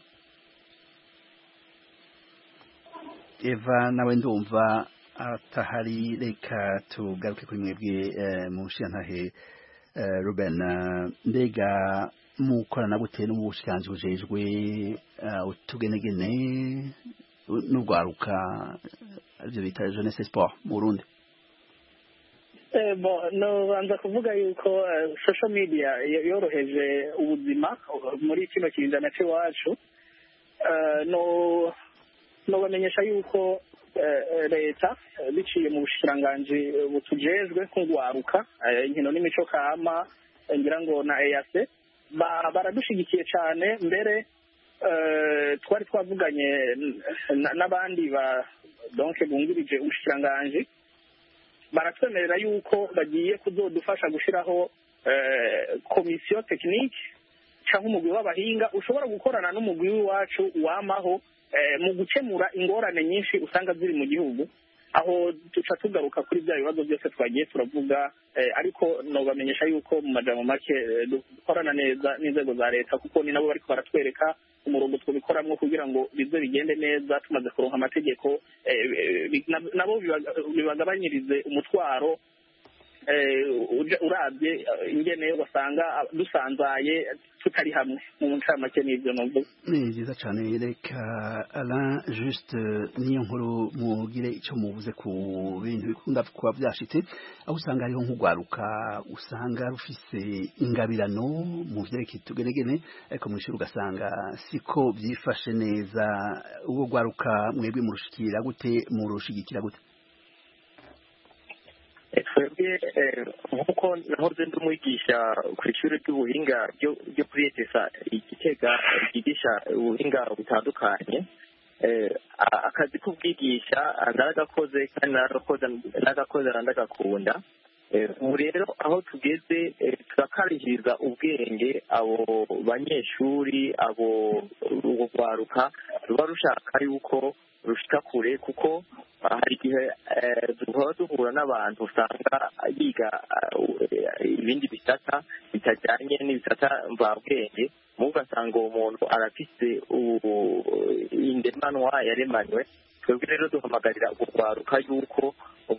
eva nawe ndumva atahari reka tugaruke kuri mwebwe eh, mu nshiyantahe eh, ruben eh, mbega mukorana gute n'ubushikiranganji bujejwe eh, utugenegene u- n'urwaruka arivyo bita jeunesse sport mu burundi Eh, bo nobanza kuvuga yuko eh, social media yo- yoroheje ubuzima uh, muri kino kirinzana c'iwacu Eh, no nobamenyesha yuko eh, eh, leta eh, biciye mu bushikiranganji eh, butujejwe nk'urwaruka eh, inkino n'imico kama eh, ngira ngo na EAC ba- baradushigikiye cane mbere eh, twari twavuganye n- n- n'abandi ba donc bungirije ubushikiranganji baratwemerera yuko bagiye kuzodufasha gushiraho eh, komisiyo tekinike cyangwa umugwi w'abahinga ushobora gukorana n'umugwi w'iwacu wamaho eh, mu gukemura ingorane nyinshi usanga ziri mu gihugu aho duca tugaruka kuri bya bibazo byose twagiye turavuga eh, ariko nobamenyesha yuko mu majambo make eh, dukorana neza n'inzego za leta kuko ni nabo bariko baratwereka umurongo twabikoramwo kugira ngo bize bigende neza tumaze kuronka amategeko eh, eh, bi- na- nabo bibaga- bibagabanyirize umutwaro eh, uja- urabye eh, ingene wasanga ah, dusanzaye tutari hamwe mu ncamake n'ivyo novuga ni vyiza cane reka alain juste niyo nkuru mugire ico muvuze ku bintu bikunda kuba vyashitse aho usanga hariho nk'urwaruka usanga rufise ingabirano mu vyerekeye utugenegene ariko mw'ishuri ugasanga siko vyifashe neza ubwo rwaruka mwebwe murushikira gute murushigikira gute twebwe eh, nk'uko nahoze ndi umwigisha ku ishuri ry'ubuhinga ryo ryo kuri etesa igitega ryigisha ubuhinga butandukanye eh, a- akazi k'ubwigisha naragakoze kandi naragakoze naragakoze naragakunda Eh, ubu rero aho tugeze eh, turakarihiriza ubwenge abo banyeshuri abo urwo rwaruka ruba rushaka yuko rushika kure kuko ah, hari igihe eh, duhora duhura n'abantu usanga biga ah, eh, ibindi bisata bitajyanye n'ibisata mvabwenge mu ugasanga uwo muntu arafise u- indemanwa yaremanywe twebwe rero duhamagarira urwaruka yuko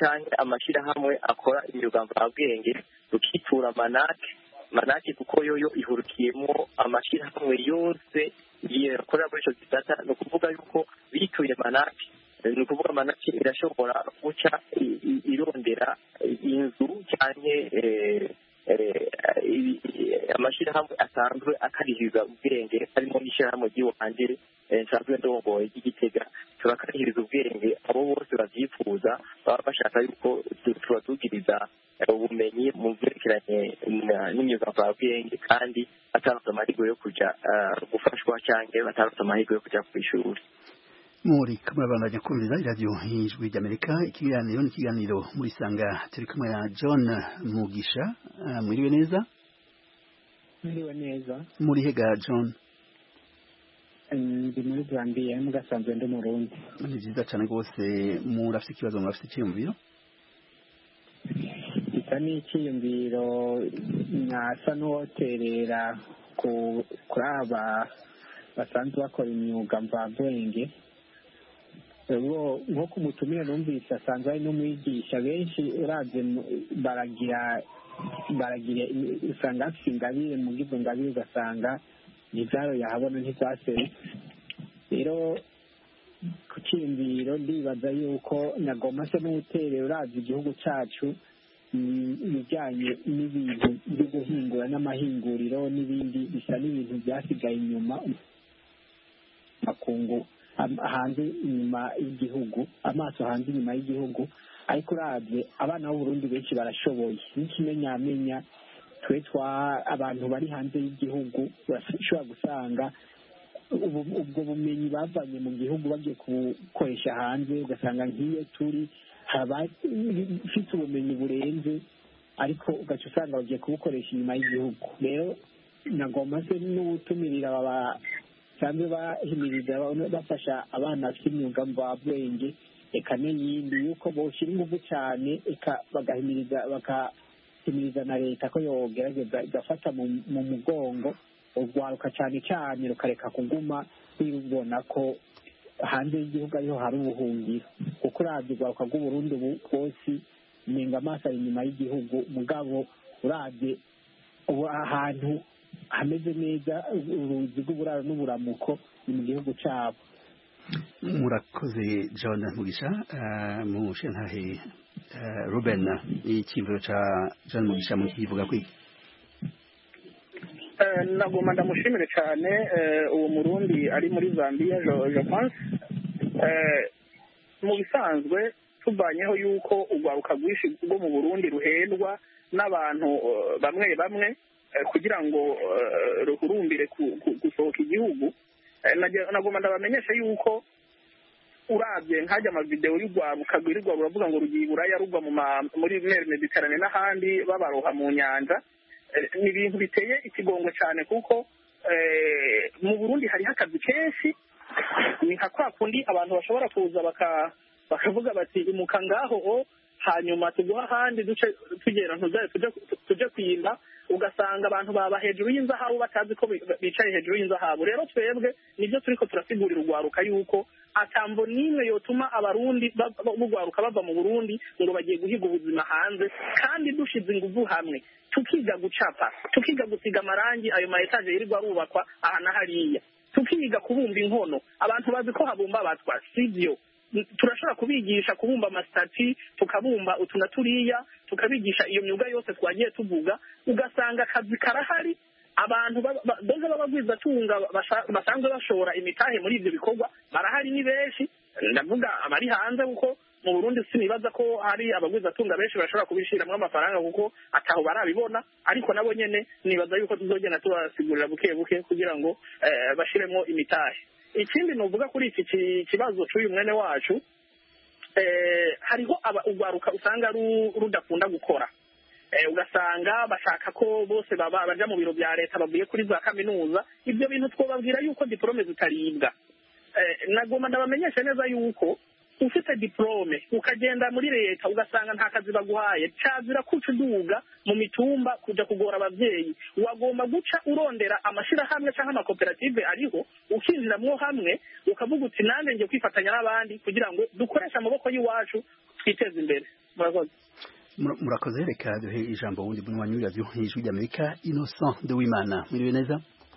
cyangwa amashyirahamwe akora imyuga mvabwenge rukitura manake manake kuko yoyo ihurukiyemo amashyirahamwe yose yakorera muri icyo gisata ni ukuvuga yuko bituye manake ni ukuvuga manake irashobora guca irondera inzu cyangwa amashyirahamwe asanzwe akarihiriza ubwenge harimo n'ishyirahamwe ry'iwanjye nsanzwe ndongoye ry'igitega turakarihiriza ubwenge abo bose babyifuza baba bashaka yuko tubatugiriza ubumenyi mu byerekeranye n'imyuga mvabwenge kandi batarutse amahirwe yo kujya gufashwa cyangwa batarutse amahirwe yo kujya ku ishuri muri kamwe bandanya kumvira iradiyo ijwi ry'amerika ikiganiro n'ikiganiro muri sanga turi kumwe na john mugisha mwiriwe neza mwiriwe neza muri hega john ndi muri zambia mugasanzwe ndi murundi ni byiza cyane rwose murafite ikibazo murafite icyiyumviro isa n'icyiyumviro nasa n'uwoterera kuri aba basanzwe bakora imyuga mvabwenge nko ku mutumire numvise asanzwe ari n'umwigisha benshi urabye baragira baragira usanga bafite ingabire mu bw'izo ngabire ugasanga ntibyaro yahabona ntibyaserutse rero ku cyiyumviro ndibaza yuko nagomba se n'ubuterero urabye igihugu cyacu ibijyanye n'ibintu byo guhingura n'amahinguriro n'ibindi bisa n'ibintu byasigaye inyuma makungu hanze inyuma y'igihugu amaso hanze inyuma y'igihugu ariko urabye abana b'uburundi benshi barashoboye n'ikimenyamenya twe twa abantu bari hanze y'igihugu bashobora gusanga ubwo bumenyi bavanye mu gihugu bagiye kubukoresha hanze ugasanga nk'iyo turi ufite ubumenyi burenze ariko ugaca usanga bagiye kubukoresha inyuma y'igihugu rero nagomba se n'ubutumirira aba basanzwe bahimiriza bafasha abana bafite imyuga mvabwenge eka n'iyindi yuko boshyira ingufu cyane eka bagahimiriza bagahimiriza na leta ko yogerageza igafata mu mugongo urwaruka cyane cyane rukareka kuguma rubona ko hanze y'igihugu ariho hari ubuhungiro kuko urabye urwaruka rw'uburundi bwose nenga amaso ari inyuma y'igihugu mugabo urabye ubu ahantu hameze neza uruzi rw'uburaro n'uburamuko ni mu gihugu cyabo murakoze john mugisha mu shantahe ruben icyimviro cya john mugisha mu kivuga kwiki nagomba ndamushimire cyane uwo murundi ari muri zambia je pense mu bisanzwe tuvanyeho yuko urwaruka rwinshi rwo mu burundi ruhendwa n'abantu bamwe bamwe kugira ngo ruhurumbire gusohoka igihugu nagomba ndabamenyesha yuko urabye nkajya amavidewo y'urwaruka rwirirwa ruravuga ngo rugiye iburaya rugwa muri mer mediterane n'ahandi babaroha mu nyanja ni ibintu biteye ikigongo cyane kuko mu burundi hariho akazi kenshi ni nka kwa kundi abantu bashobora kuza bakavuga bati imuka ngaho hanyuma tuguha ahandi duce tugera tujye kwimba ugasanga abantu baba hejuru y'inzahabu batazi ko bicaye hejuru y'inzahabu rero twebwe nibyo turi ko turasigurira urwaruka yuko atambo n'imwe yotuma abarundi b'urwaruka bava mu burundi ngo bagiye guhiga ubuzima hanze kandi dushize ingufu hamwe tukiga gucapa tukiga gusiga amarangi ayo ma etaje yirirwa arubakwa aha na hariya tukiga kubumba inkono abantu bazi ko habumba abatwa sibyo turashobora kubigisha kubumba amasitati tukabumba utu na turiya tukabigisha iyo myuga yose twagiye tuvuga ugasanga akazi karahari abantu doze b'abagwizatunga basanzwe bashora imitahe muri ibyo bikorwa barahari ni benshi ndavuga abari hanze kuko mu burundi sinibaza ko hari abagwizatunga benshi bashobora kubishyiramo amafaranga kuko ataho barabibona ariko nabo nyine nibaza yuko tuzogenda tubasigurira buke buke kugira ngo bashyiremo imitahe ikindi nuvuga kuri iki kibazo cy'uyu mwene wacu hariho urwaruka usanga rudakunda gukora ugasanga bashaka ko bose bajya mu biro bya leta bavuye kuri za kaminuza ibyo bintu twababwira yuko diporome zitaribwa nagomba ndabamenyesha neza yuko ufite diporome ukagenda muri leta ugasanga nta kazi baguhaye cyazira kuca uduga mu mitumba kujya kugora ababyeyi wagomba guca urondera amashyirahamwe cyangwa amakoperative ariho ukinjiramwo hamwe ukavuga uti nanjye ngiye kwifatanya n'abandi kugira ngo dukoreshe amaboko y'iwacu twiteze imbere murakoze Mura- murakoze reka duhe ijambo wundi munywanyi w'iradiyo ijwi ry'amerika innocent de wimana mwiriwe neza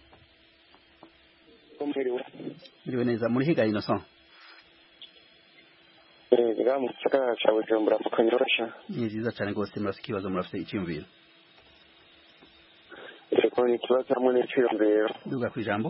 mwiriwe neza muri higa innocent nga mu gisagara ca bujumbura mu kanyosha ni vyiza cane rwose murafite ikibazo murafite icyiyumviro eko ni ikibazo hamwe n'iciyumviro duga ku ijambo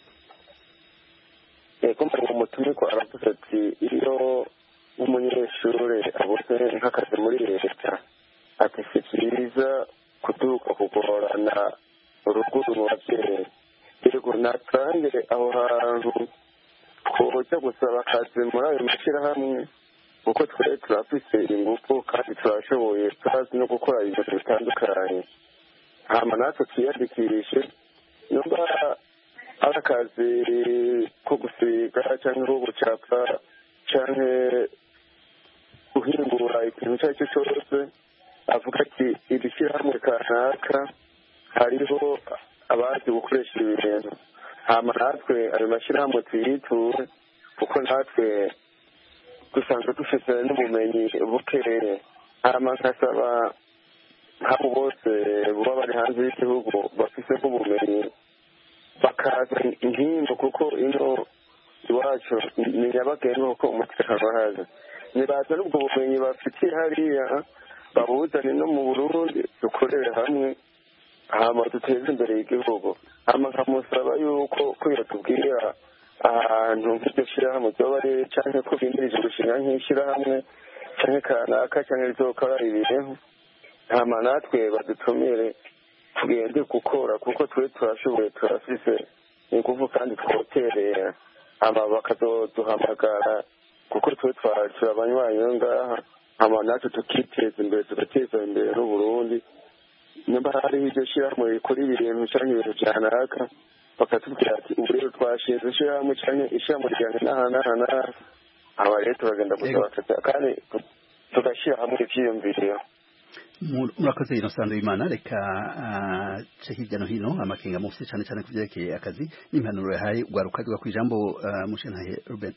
eko mbere mu mutumiko aravuze ati iyo nk'umunyeshure abuze nk'akazi muri leta ati si vyiza kuduka kugorana uruguru mu bavyeyi yego natange aho hantu kuja gusaba akazi muri ayo mashirahamwe kuko twari turafise ingufu kandi turashoboye turazi no gukora ibintu bitandukanye hama natwe twiyandikishe numva ari akazi ko gusiga canke ko gucapa canke guhingura ikintu ico ari cyo cose avuga ati iri shyirahamwe kanaka hariho abazi gukoresha ibi bintu hama natwe ayo mashyirahamwe tuyiture kuko natwe dusanzwe dufite n'ubumenyi bukeye hama nkasaba nk'abo bose baba bari hanze y'igihugu bafise nk'ubumenyi bakaza inkingo kuko ino iwacu ni nyabagendwa kuko umutekano wahaza nibaza n'ubwo bumenyi bafitiye hariya babuzane no mu burundi dukorere hamwe hama duteze imbere igihugu hama nkamusaba yuko ko yatubwira ahantu nk'iryo shyirahamwe ryoba ari canke ko bimirije gushinga nk'ishyirahamwe canke kanaka canke rizokora ibintu hama natwe badutumire tugende gukora kuko twe turashoboye turafise ingufu kandi twoterera hama bakazoduhamagara kuko twe turi abanywanyi yo ngaha hama natwe tukiteza imbere tugateza imbere n'uburundi nimba hariho iryo shyirahamwe rikora ibintu canke ibintu vyanaka bakatubwira ati ubu rero twashinze ishyirahamwe canke ishyirahamwe ryanjye n'aha n'aha n'aha aba rero turagenda gusaba akazi kandi tugashyira hamwe ivyiyumviro Mu- murakoze innocent de wimana reka ah, ce hirya no hino amakenga mufite cane cane ku vyerekeye akazi n'impanuro yahaye ugwaruka duga ku ijambo ah, mushenhaye ruben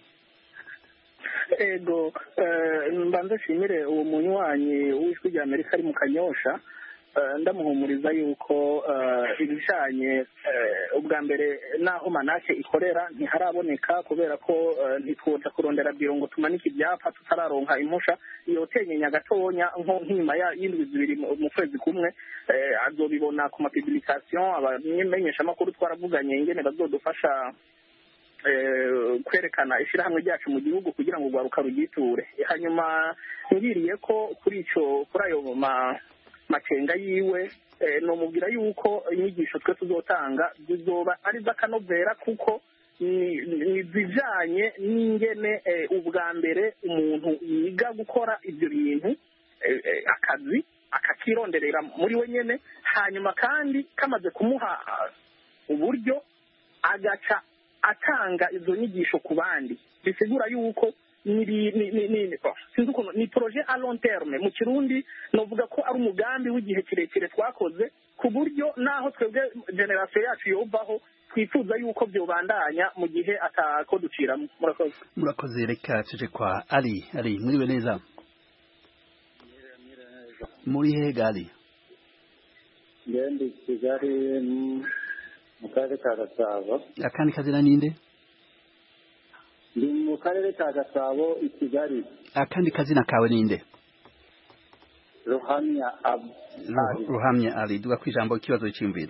ego eh, mbanze nshimire uwo munywanyi w'ijwi rya amerika ari mu kanyosha eh, ndamuhumuriza yuko eh, ibijanye eh, ubwa mbere n'aho manake ikorera ntiharaboneka kubera ko eh, ntitwoja kurondera biro ngo tumanike ibyapa tutararonka impusha yotenyenya gatonya nko nk'inyuma ya- y'indwi zibiri mu mu kwezi kumwe eh, azobibona ku mapublication abamenyeshamakuru twaravuganye ingene bazodufasha eh, kwerekana ishyirahamwe ryacu mu gihugu kugira ngo urwaruka rugiture hanyuma ngiriye ko kuri ico kuri ayo ma makenga yiwe eh, nomubwira yuko inyigisho twe tuzotanga zizoba ari iz'akanovera kuko ni ni zijanye n'ingene eh, ubwa mbere umuntu yiga gukora ibyo bintu eh, eh, akazi akakironderera muri we nyene hanyuma kandi kamaze kumuha ah, uburyo agaca atanga izo nyigisho ku bandi bisigura yuko ni ni- ni- ni- oh, sinzi ukuntu ni projet a long terme mu kirundi novuga ko ari umugambi w'igihe kirekire twakoze ku buryo naho twebwe generasiyo yacu yovaho twifuza yuko byobandanya mu gihe atako duciramo murakoze murakoze reka tuje kwa ali ali mwiriwe neza muri hehe gali ngende kigali mm, mu karere ka gasabo akandi kazina ninde ndi mu karere ka gasabo i kigali akandi kazina kawe ninde ruhamya ab Ruh- ruhamya ali duga ku ijambo ikibazo cy'imviro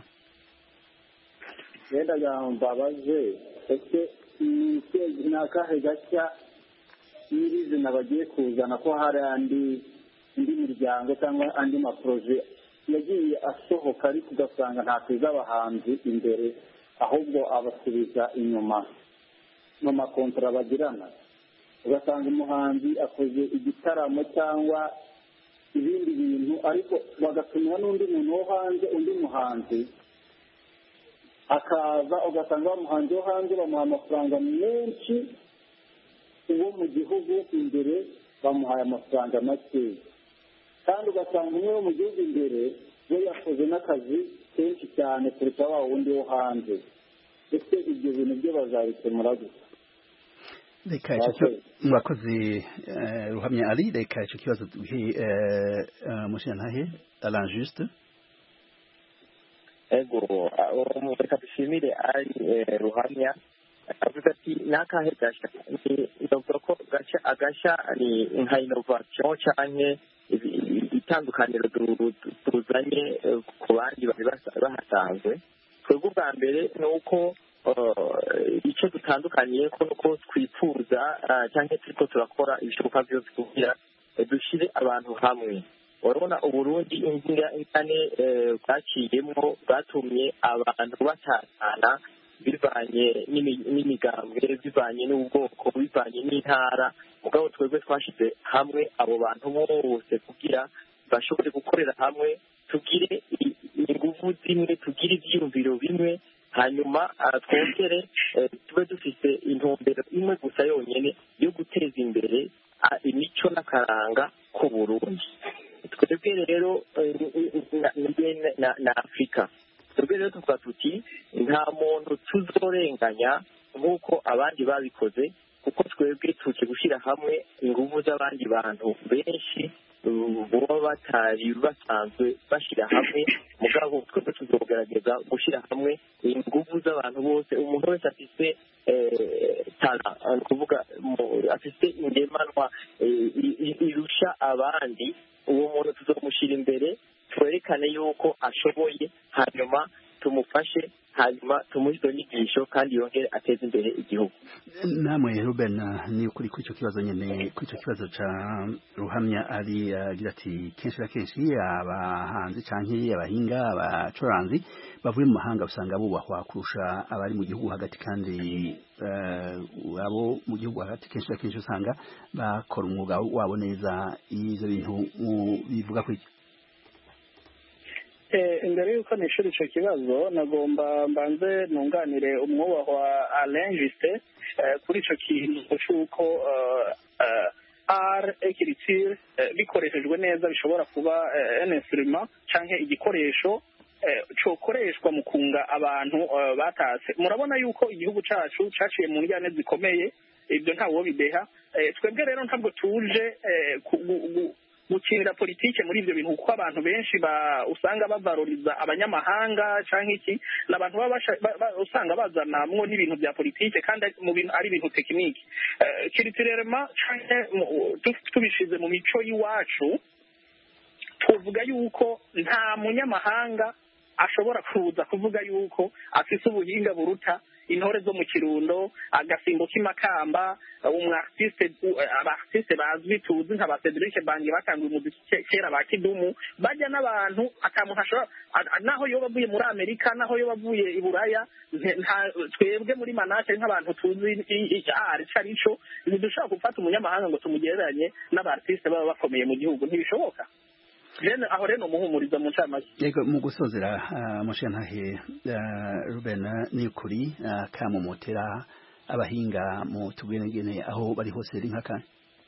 ngenda mbabaze ese ni iki- ni akahe gashya nyirizina bagiye kuzana ko hari andi indi miryango cyangwa andi maporoje yagiye asohoka ariko ugasanga ntateza abahanzi imbere ahubwo abasubiza inyuma mu makontara bagirana ugasanga umuhanzi akoze igitaramo cyangwa ibindi bintu ariko bagatumira n'undi muntu wo hanze undi muhanzi akaza ugasanga wa muhanzi wo hanze bamuha amafaranga menshi uwo mu gihugu imbere bamuhaye amafaranga makeya kandi ugasanga umwe wo mu gihugu imbere we yakoze n'akazi kenshi cyane kuruta wa wundi wo hanze ese ibyo bintu byo bazabikemura gusa reka ico ki- murakoze eh, ruhamya ari reka ico kibazo duhe eh, eh, mushiyantahe Alain Juste ego uwo reka dushimire ari eh, ruhamya avuga ati n'akahe gasha Ni- ndavuga ko gasha agasha ni nka innovation canke ibi- ibi- itandukaniro du- du- tuzanye eh, ku bandi bari basa- bahasanzwe twebwe ubwa mbere ni uko eh, icyo dutandukaniye ko nuko twifuza ah, cyangwa turiko turakora ibishoboka byose kugira eh, dushyire abantu hamwe urabona uburundi inzira ingane eh, bwaciyemwo bwatumye abantu batatana bivanye n'imi- n'imigambwe bivanye n'ubwoko bivanye n'intara mugabo twebwe twashyize hamwe abo bantu bose kugira bashobore gukorera hamwe tugire i- inguvu zimwe tugire ibyiyumviro bimwe hanyuma ah, twongere eh, tube dufite intumbero imwe gusa yonyine yo guteza imbere ah, imico n'akaranga k'uburundi twebwe rero eh, na- na- na- na afurika twebwe rero tuvuga tuti nta muntu tuzorenganya nk'uko abandi babikoze kuko twebwe tuje gushyira hamwe ingufu z'abandi bantu benshi uh, baba batari basanzwe bashyira hamwe mugabo twebwe tuzogerageza gushyira hamwe ingufu z'abantu bose umuntu wese afise eh, tara ni ukuvuga mu- afise ingemanwa eh, i- i- irusha abandi uwo muntu tuzomushyira imbere twerekane yuko ashoboye hanyuma tumufashe hanyuma tumuhe izo nyigisho kandi yongere ateze imbere igihugu namwe Ruben ni ukuri kuri icyo kibazo nyine kuri icyo kibazo ca ruhamya ari agira ati kenshi na kenshi abahanzi canke abahinga abacuranzi bavuye mu mahanga usanga bubahwa kurusha abari mu gihugu hagati kandi eh, abo mu gihugu hagati kenshi na kenshi usanga bakora umwuga wabo neza ivyo bintu mu- bivuga kuri iki Eh, imbere y'uko nishura ico kibazo nagomba mbanze nunganire umwubahwa Alain Juste eh, kuri ico kintu c'uko eh, eh, art écriture eh, bikoreshejwe neza bishobora kuba eh, un instrument canke igikoresho eh, cokoreshwa mu kunga abantu eh, batase murabona yuko igihugu cacu caciye mu njyane zikomeye ibyo ntawo bideha Eh, twebwe rero ntabwo tuje eh, ku- gu- gu- gukinira politike muri ibyo bintu kuko abantu benshi ba usanga bavaroriza abanyamahanga cyangwa iki ni abantu baba basha- ba- ba- usanga bazanamwo n'ibintu bya politike kandi ari- mu bintu ari ibintu tekiniki Eh, kiritirerema canke mu- tu- tubishize mu mico y'iwacu tuvuga yuko nta munyamahanga ashobora kuza kuvuga yuko afise ubuhinga buruta intore zo mu kirundo agasimbo k'imakamba umwartiste abartiste bazwi tuzi nka ba Cedric Bangi batanguye umuziki ke- kera ba Kidumu bajya n'abantu atamuntu ashobora a- a- naho yoba avuye muri Amerika naho yoba avuye i Buraya nte- nta- twebwe muri manake nk'abantu tuzi i- i- ah ico arico ntidushobora gufata umunyamahanga ngo tumugereranye n'abartiste baba bakomeye mu gihugu ntibishoboka rero aho rero umuhumuriza mu ncamake yego mu gusozera uh, mushiyantahe uh, Ruben ni ukuri uh, kamumotera abahinga mu tugenegene aho bari hose ri nkaka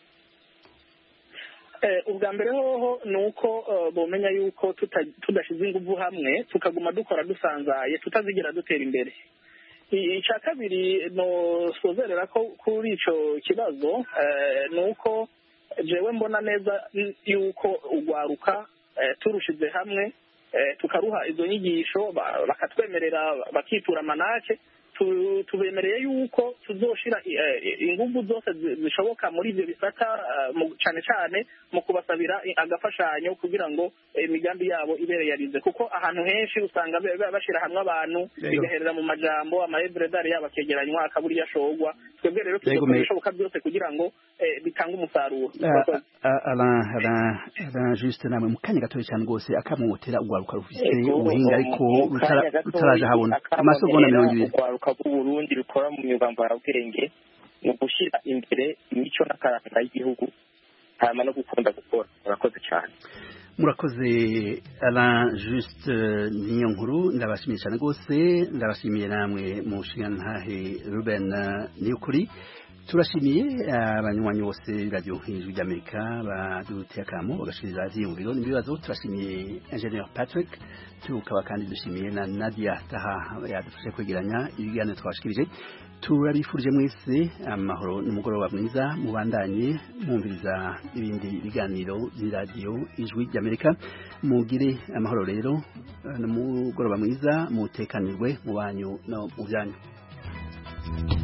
Eh, ubwa mbere hoho ni uko eh, bomenya yuko tuta- tudashize ingufu hamwe tukaguma dukora dusanzaye tutazigira dutera imbere I- icya kabiri nosozerera ko kuri ico kibazo eh, ni uko jewe mbona neza n- yuko ugwaruka eh, turushize hamwe eh, tukaruha izo nyigisho ba- bakatwemerera bakitura manake tu- tubemereye yuko tuzoshira eh, ingufu zose zi- zishoboka muri ivyo bisata eh, mu- cane cane mu kubasabira i- agafashanyo kugira ngo eh, imigambi yabo ibe yarize kuko ahantu henshi usanga be- be- bashira hamwe abantu Yego. bigaherera mu majambo amaebredari yabo akegeranywa akabura iyo ashorwa twebwe rero Yego, tuzokora me- ibishoboka byose kugira ngo eh, bitange umusaruro Uh, uh, Alain Alain Alain juste namwe mu kanya gatoya cyane rwose akamumotera ugwaruka rufise Ego, ubuhinga ariko mu rutara- kanya gatoya, rutaraje habona akamo amasegonda ntera mirongo ibiri urwaruka rw'uburundi rukora mu myuga mvarabwenge mu gushyira imbere imico n'akaranga y'igihugu hanyuma no gukunda gukora murakoze cyane murakoze Alain juste uh, niyo nkuru ndabashimiye cyane rwose ndabashimiye namwe mu nshingantahe Ruben uh, niyukuri turashimiye uh, abanywanyi bose radio hejuru ry'Amerika baduteye akamo bagashirira ivyiyumviro n'ibibazo turashimiye Engineer Patrick tukaba kandi dushimiye na Nadia Taha yadufashe kwegeranya ibiganiro twashikirije turabifurije mwese amahoro n'umugoroba mwiza mubandanye mwumviriza ibindi biganiro by'iradiyo ijwi ry'amerika mugire amahoro rero n'umugoroba mwiza mutekanirwe mu banyu no mu byanyu